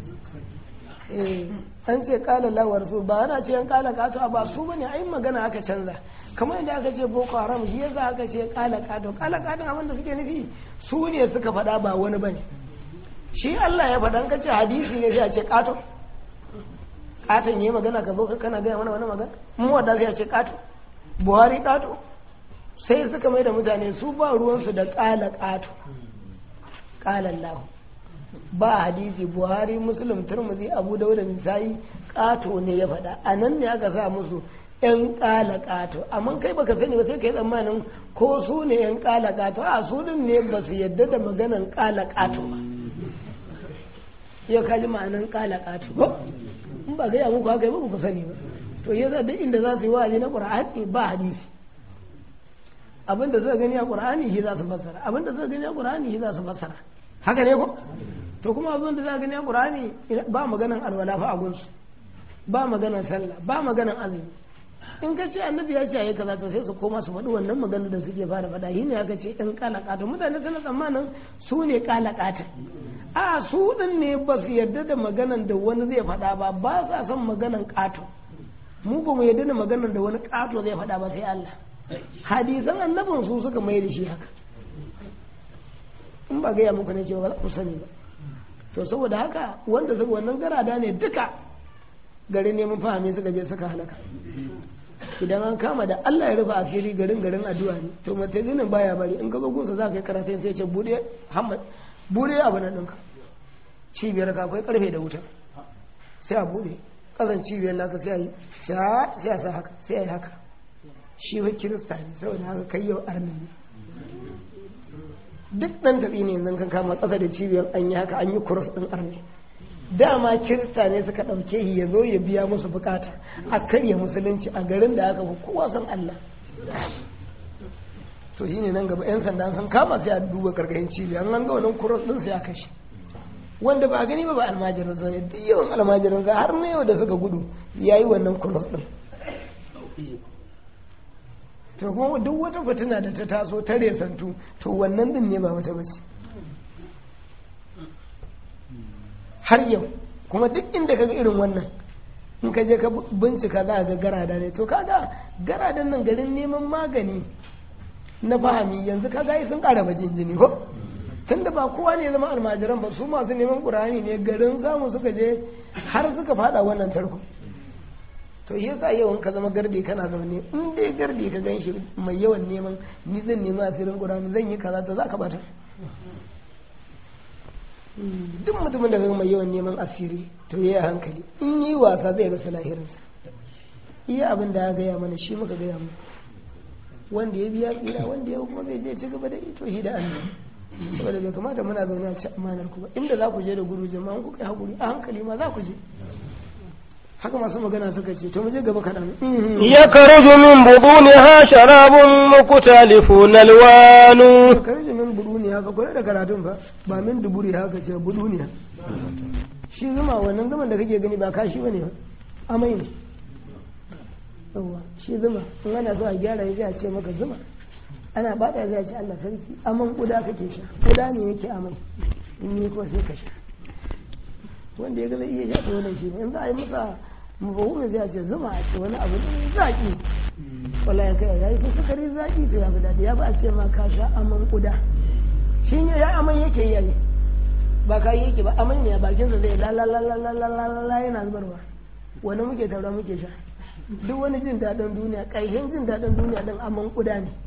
an ce kala lawar su ba ana ce yan kala kato ba su bane ai magana aka canza kamar yadda aka ce boko haram shi yasa aka ce kala kato kala kato abin da suke nufi su ne suka faɗa ba wani bane shi Allah ya faɗa ka ce hadisi ne sai a ce kato katon yi magana ka zo ka kana gaya mana wani magana mu wadda sai a ce kato buhari kato sai suka mai da mutane su ba ruwansu da kala kato kala lahu ba hadisi buhari muslim turmuzi abu dauda nisa'i kato ne ya faɗa a nan ne aka sa musu yan kala kato amma kai baka sani ba sai kai tsammanin ko su ne yan kala kato a su din ne ba su yadda da maganan kala kato ba ya kaji ma'anan kala kato ba in ba gaya muku haka ba ku sani ba to yasa duk inda za su yi wa'azi na qur'ani ba hadisi abinda suka gani a qur'ani shi za su fassara abinda suka gani a qur'ani shi za su fassara haka ne ko to kuma abin da za gani a ƙur'ani ba maganan alwala fa a gunsu ba maganan sallah ba maganan azumi in ka ce annabi ya ce ayi kaza to sai su koma su faɗi wannan maganar da suke fara faɗa shi ne aka ce ɗan kalakata mutane suna tsammanin su ne kalakata a su ɗin ne ba su yarda da maganan da wani zai faɗa ba ba sa son maganan ƙato mu ba mu yarda da maganan da wani ƙato zai faɗa ba sai Allah hadisan annabin su suka mai da shi haka in ba gaya muku ne cewa ba za ku sani ba to saboda haka wanda suka wannan garada ne duka garin neman fahimi suka je suka halaka idan an kama da Allah ya rufe asiri garin garin addu'a ne to matazinin baya bari in ka zo gunsa za ka yi karatun sai ce bude Muhammad bude abu na ɗinka cibiyar ka akwai karfe da wuta sai a bude kasan cibiyar naka sai a yi sai a sa haka sai a yi haka shi wa kirista ne saboda haka kai yau arni ne duk ɗan tafi ne yanzu kan kama ƙasa da cibiyar an yi haka an yi kuros ɗin arni dama kirista ne suka ɗauke shi ya zo ya biya musu bukata a karya musulunci a garin da aka fi kowa san Allah to shi ne nan gaba 'yan sanda sun kama sai a duba karkashin cibiyar an ga wannan kuros ɗin sai a kashe wanda ba a gani ba ba almajirin sa ne duk yawan almajirin sa har na yau da suka gudu ya yi wannan kuros ɗin to kuma duk wata fitina da ta taso ta resantu to wannan din ne ba wata bace har yau kuma duk inda kaga irin wannan in ka je ka bincika za a ga garada ne to kaga garadan nan garin neman magani na fahimi yanzu kaga yi sun ƙara bajin jini ko tunda ba kowa ne zama almajiran ba su masu neman ƙurani ne garin samu suka je har suka fada wannan tarko to shi yasa yau in ka zama gardi kana zaune in dai gardi ka gan shi mai yawan neman ni zan nemi asirin ƙurani zan yi kaza to za ka bata duk mutumin da mai yawan neman asiri to ya hankali in yi wasa zai rasa lahirinsa iya abin da ya gaya mana shi muka gaya mu wanda ya biya tsira wanda ya kuma zai je ci gaba da ito shi da Allah saboda bai kamata muna zaune a ci amanar ku ba inda za ku je da guru jama'an ku kai hakuri a hankali ma za ku je haka masu magana suka ce to mu je gaba kaɗan ya karuju min buduniha sharabun mukhtalifun alwanu karuju min buduni haka kula da karatun fa ba min duburi haka ce buduniya shi zuma wannan zaman da kake gani ba kashi bane ba amai ne yawa shi zuma in ana so a gyara ya a ce maka zuma ana bada zai ce Allah sarki aman kuda kake sha kuda ne yake amai in ni ko sai ka sha wanda ya ga zai iya sha to wannan shi ne in za a yi masa mafahumi zai ce zuma a ce wani abu ne zaki wala ya kai ya yi fi sukari zaki to ya fi daɗi ya ba a ce ma ka sha aman kuda shi ne ya aman yake yi ba ka yi yake ba aman ne a bakinsa zai la la la la la la la la yana zubarwa wani muke taura muke sha duk wani jin daɗin duniya ƙaihin jin daɗin duniya ɗin aman kuda ne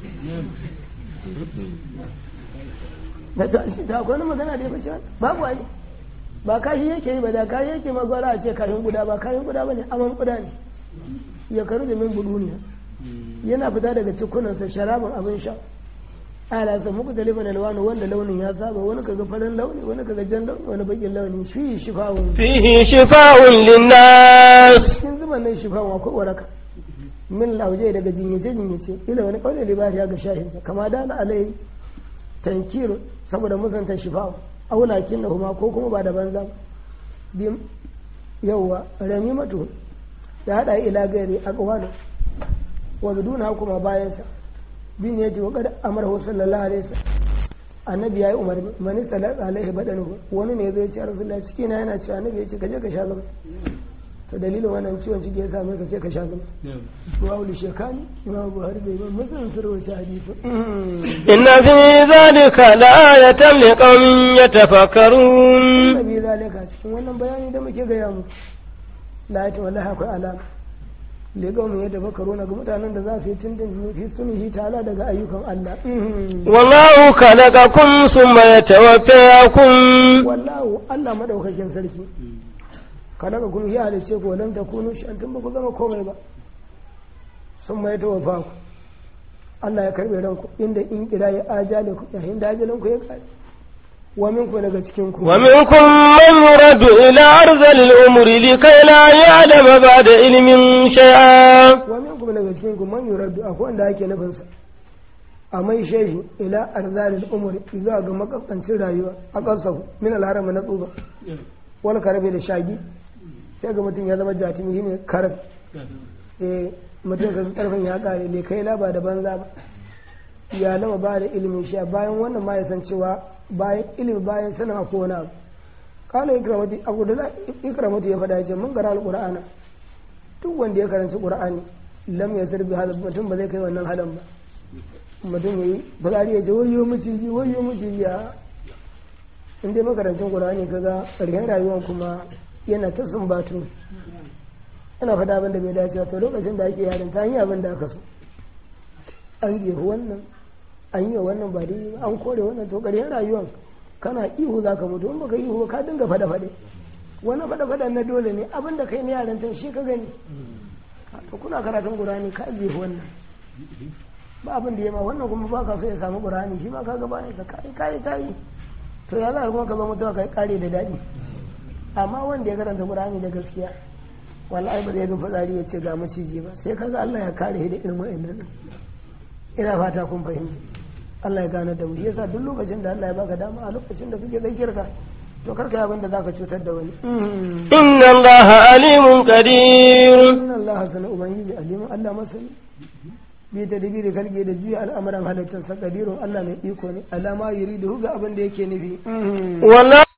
da akwai wani magana da ya fi cewa babu ai ba kashi yake yi ba da kashi yake ma gwara a ce kashin guda ba kashin guda ba ne aman guda ne ya karu da min buduniya yana fita daga cikunansa sharabin abin sha ala sa muku da liban alwanu wanda launin ya saba wani kaga farin launi wani kaga jan launi wani bakin launi fi shifa'un fihi shifa'un linnas cikin zuban nan shifa'un akwai waraka min lauje daga jinyace jinyace ila wani kaule libari ga shahinsa kama da na alai tankir saboda musanta shifa'un auna kin da kuma ko kuma ba da banza bim yawwa rami mato da hada ila gari a kawalo wa biduna kuma bayansa bin ya ce wa kada amara sallallahu alaihi wasallam annabi yayi umarni mani sallallahu alaihi badanu wani ne zai ce rasulullahi ciki na yana cewa annabi ya ce kaje ka sha zama to dalilin wannan ciwon ciki ya same ka ce ka sha zama ruwa wuli shekani imam buhari bai ban mutum sun rawaita hadisi inna fi zalika la'ayatan liqaumin yatafakkarun annabi zalika cikin wannan bayani da muke gaya mu la'ayatan wallahi akwai alama liqaumin yatafakkaruna ga mutanen da za su yi tindin fi sunihi ta'ala daga ayyukan Allah wallahu khalaqakum thumma yatawaffakum wallahu Allah madaukakin sarki kada ka kun yi halice ko lam takunu shi tun ba ku zama komai ba sun mai tawafa ku Allah ya karbe ranku inda in kira ya ajale ku yayin da ajalin ku ya kare wa minku daga cikin ku wa minkum man yuradu ila arzali al-umri likay la ya'lama ba'da ilmin shay'a wa minkum daga cikin ku man yuradu akwai wanda ake nufin sa a mai shehi ila arzalil umri zuwa ga makaskancin rayuwa a kansa min al-haram na tsuba wani karabe da shagi sai ga mutum ya zama jatimi shine karab eh mutum ka karfin ya kare ne kai laba da banza ba ya lama ba da ilimin sha bayan wannan ma ya san cewa bayan ilimi bayan sanin a kowane abu kala ikramati abu da ikramati ya faɗa ce mun gara alqur'ana duk wanda ya karanci qur'ani lam ya zarbi hada mutum ba zai kai wannan halan ba mutum yayi fitsari ya ce wayo miciji wayo miciji ya in dai makarancin qur'ani kaga ƙarshen rayuwar kuma yana ta sumbatu yana faɗa abin da bai dace to lokacin da ake yarin ta hanyar abin da aka so an jefu wannan an yi wa wannan ba dai an kore wannan to ƙarshen rayuwar kana ihu za ka mutu in baka ihu ka dinga faɗa faɗe wani faɗa faɗa na dole ne abin da kai na yaran tan shi ka gani to kuna karatun qur'ani ka jefu wannan ba abin da ya ma wannan kuma ba ka so ya samu qur'ani shi ma ka ga ba ne ka kai kai kai to ya za kuma ka zo mutuwa kai kare da daɗi amma wanda ya karanta qur'ani da gaskiya wallahi ba zai ga fitsari ya ce ga maciji ba sai kaga Allah ya kare shi da irin wa'annan ina fata kun fahimta Allah ya gane da mu yasa duk lokacin da Allah ya baka dama a lokacin da kake zakiyar ka to karka yi abin da zaka cutar da wani inna allaha alimun qadir inna Allah sana ubangiji alimun Allah masani bi ta dibi da kalge da juya al'amuran halittar sa qadirun Allah mai iko ne alama yuridu ga abin da yake nufi wallahi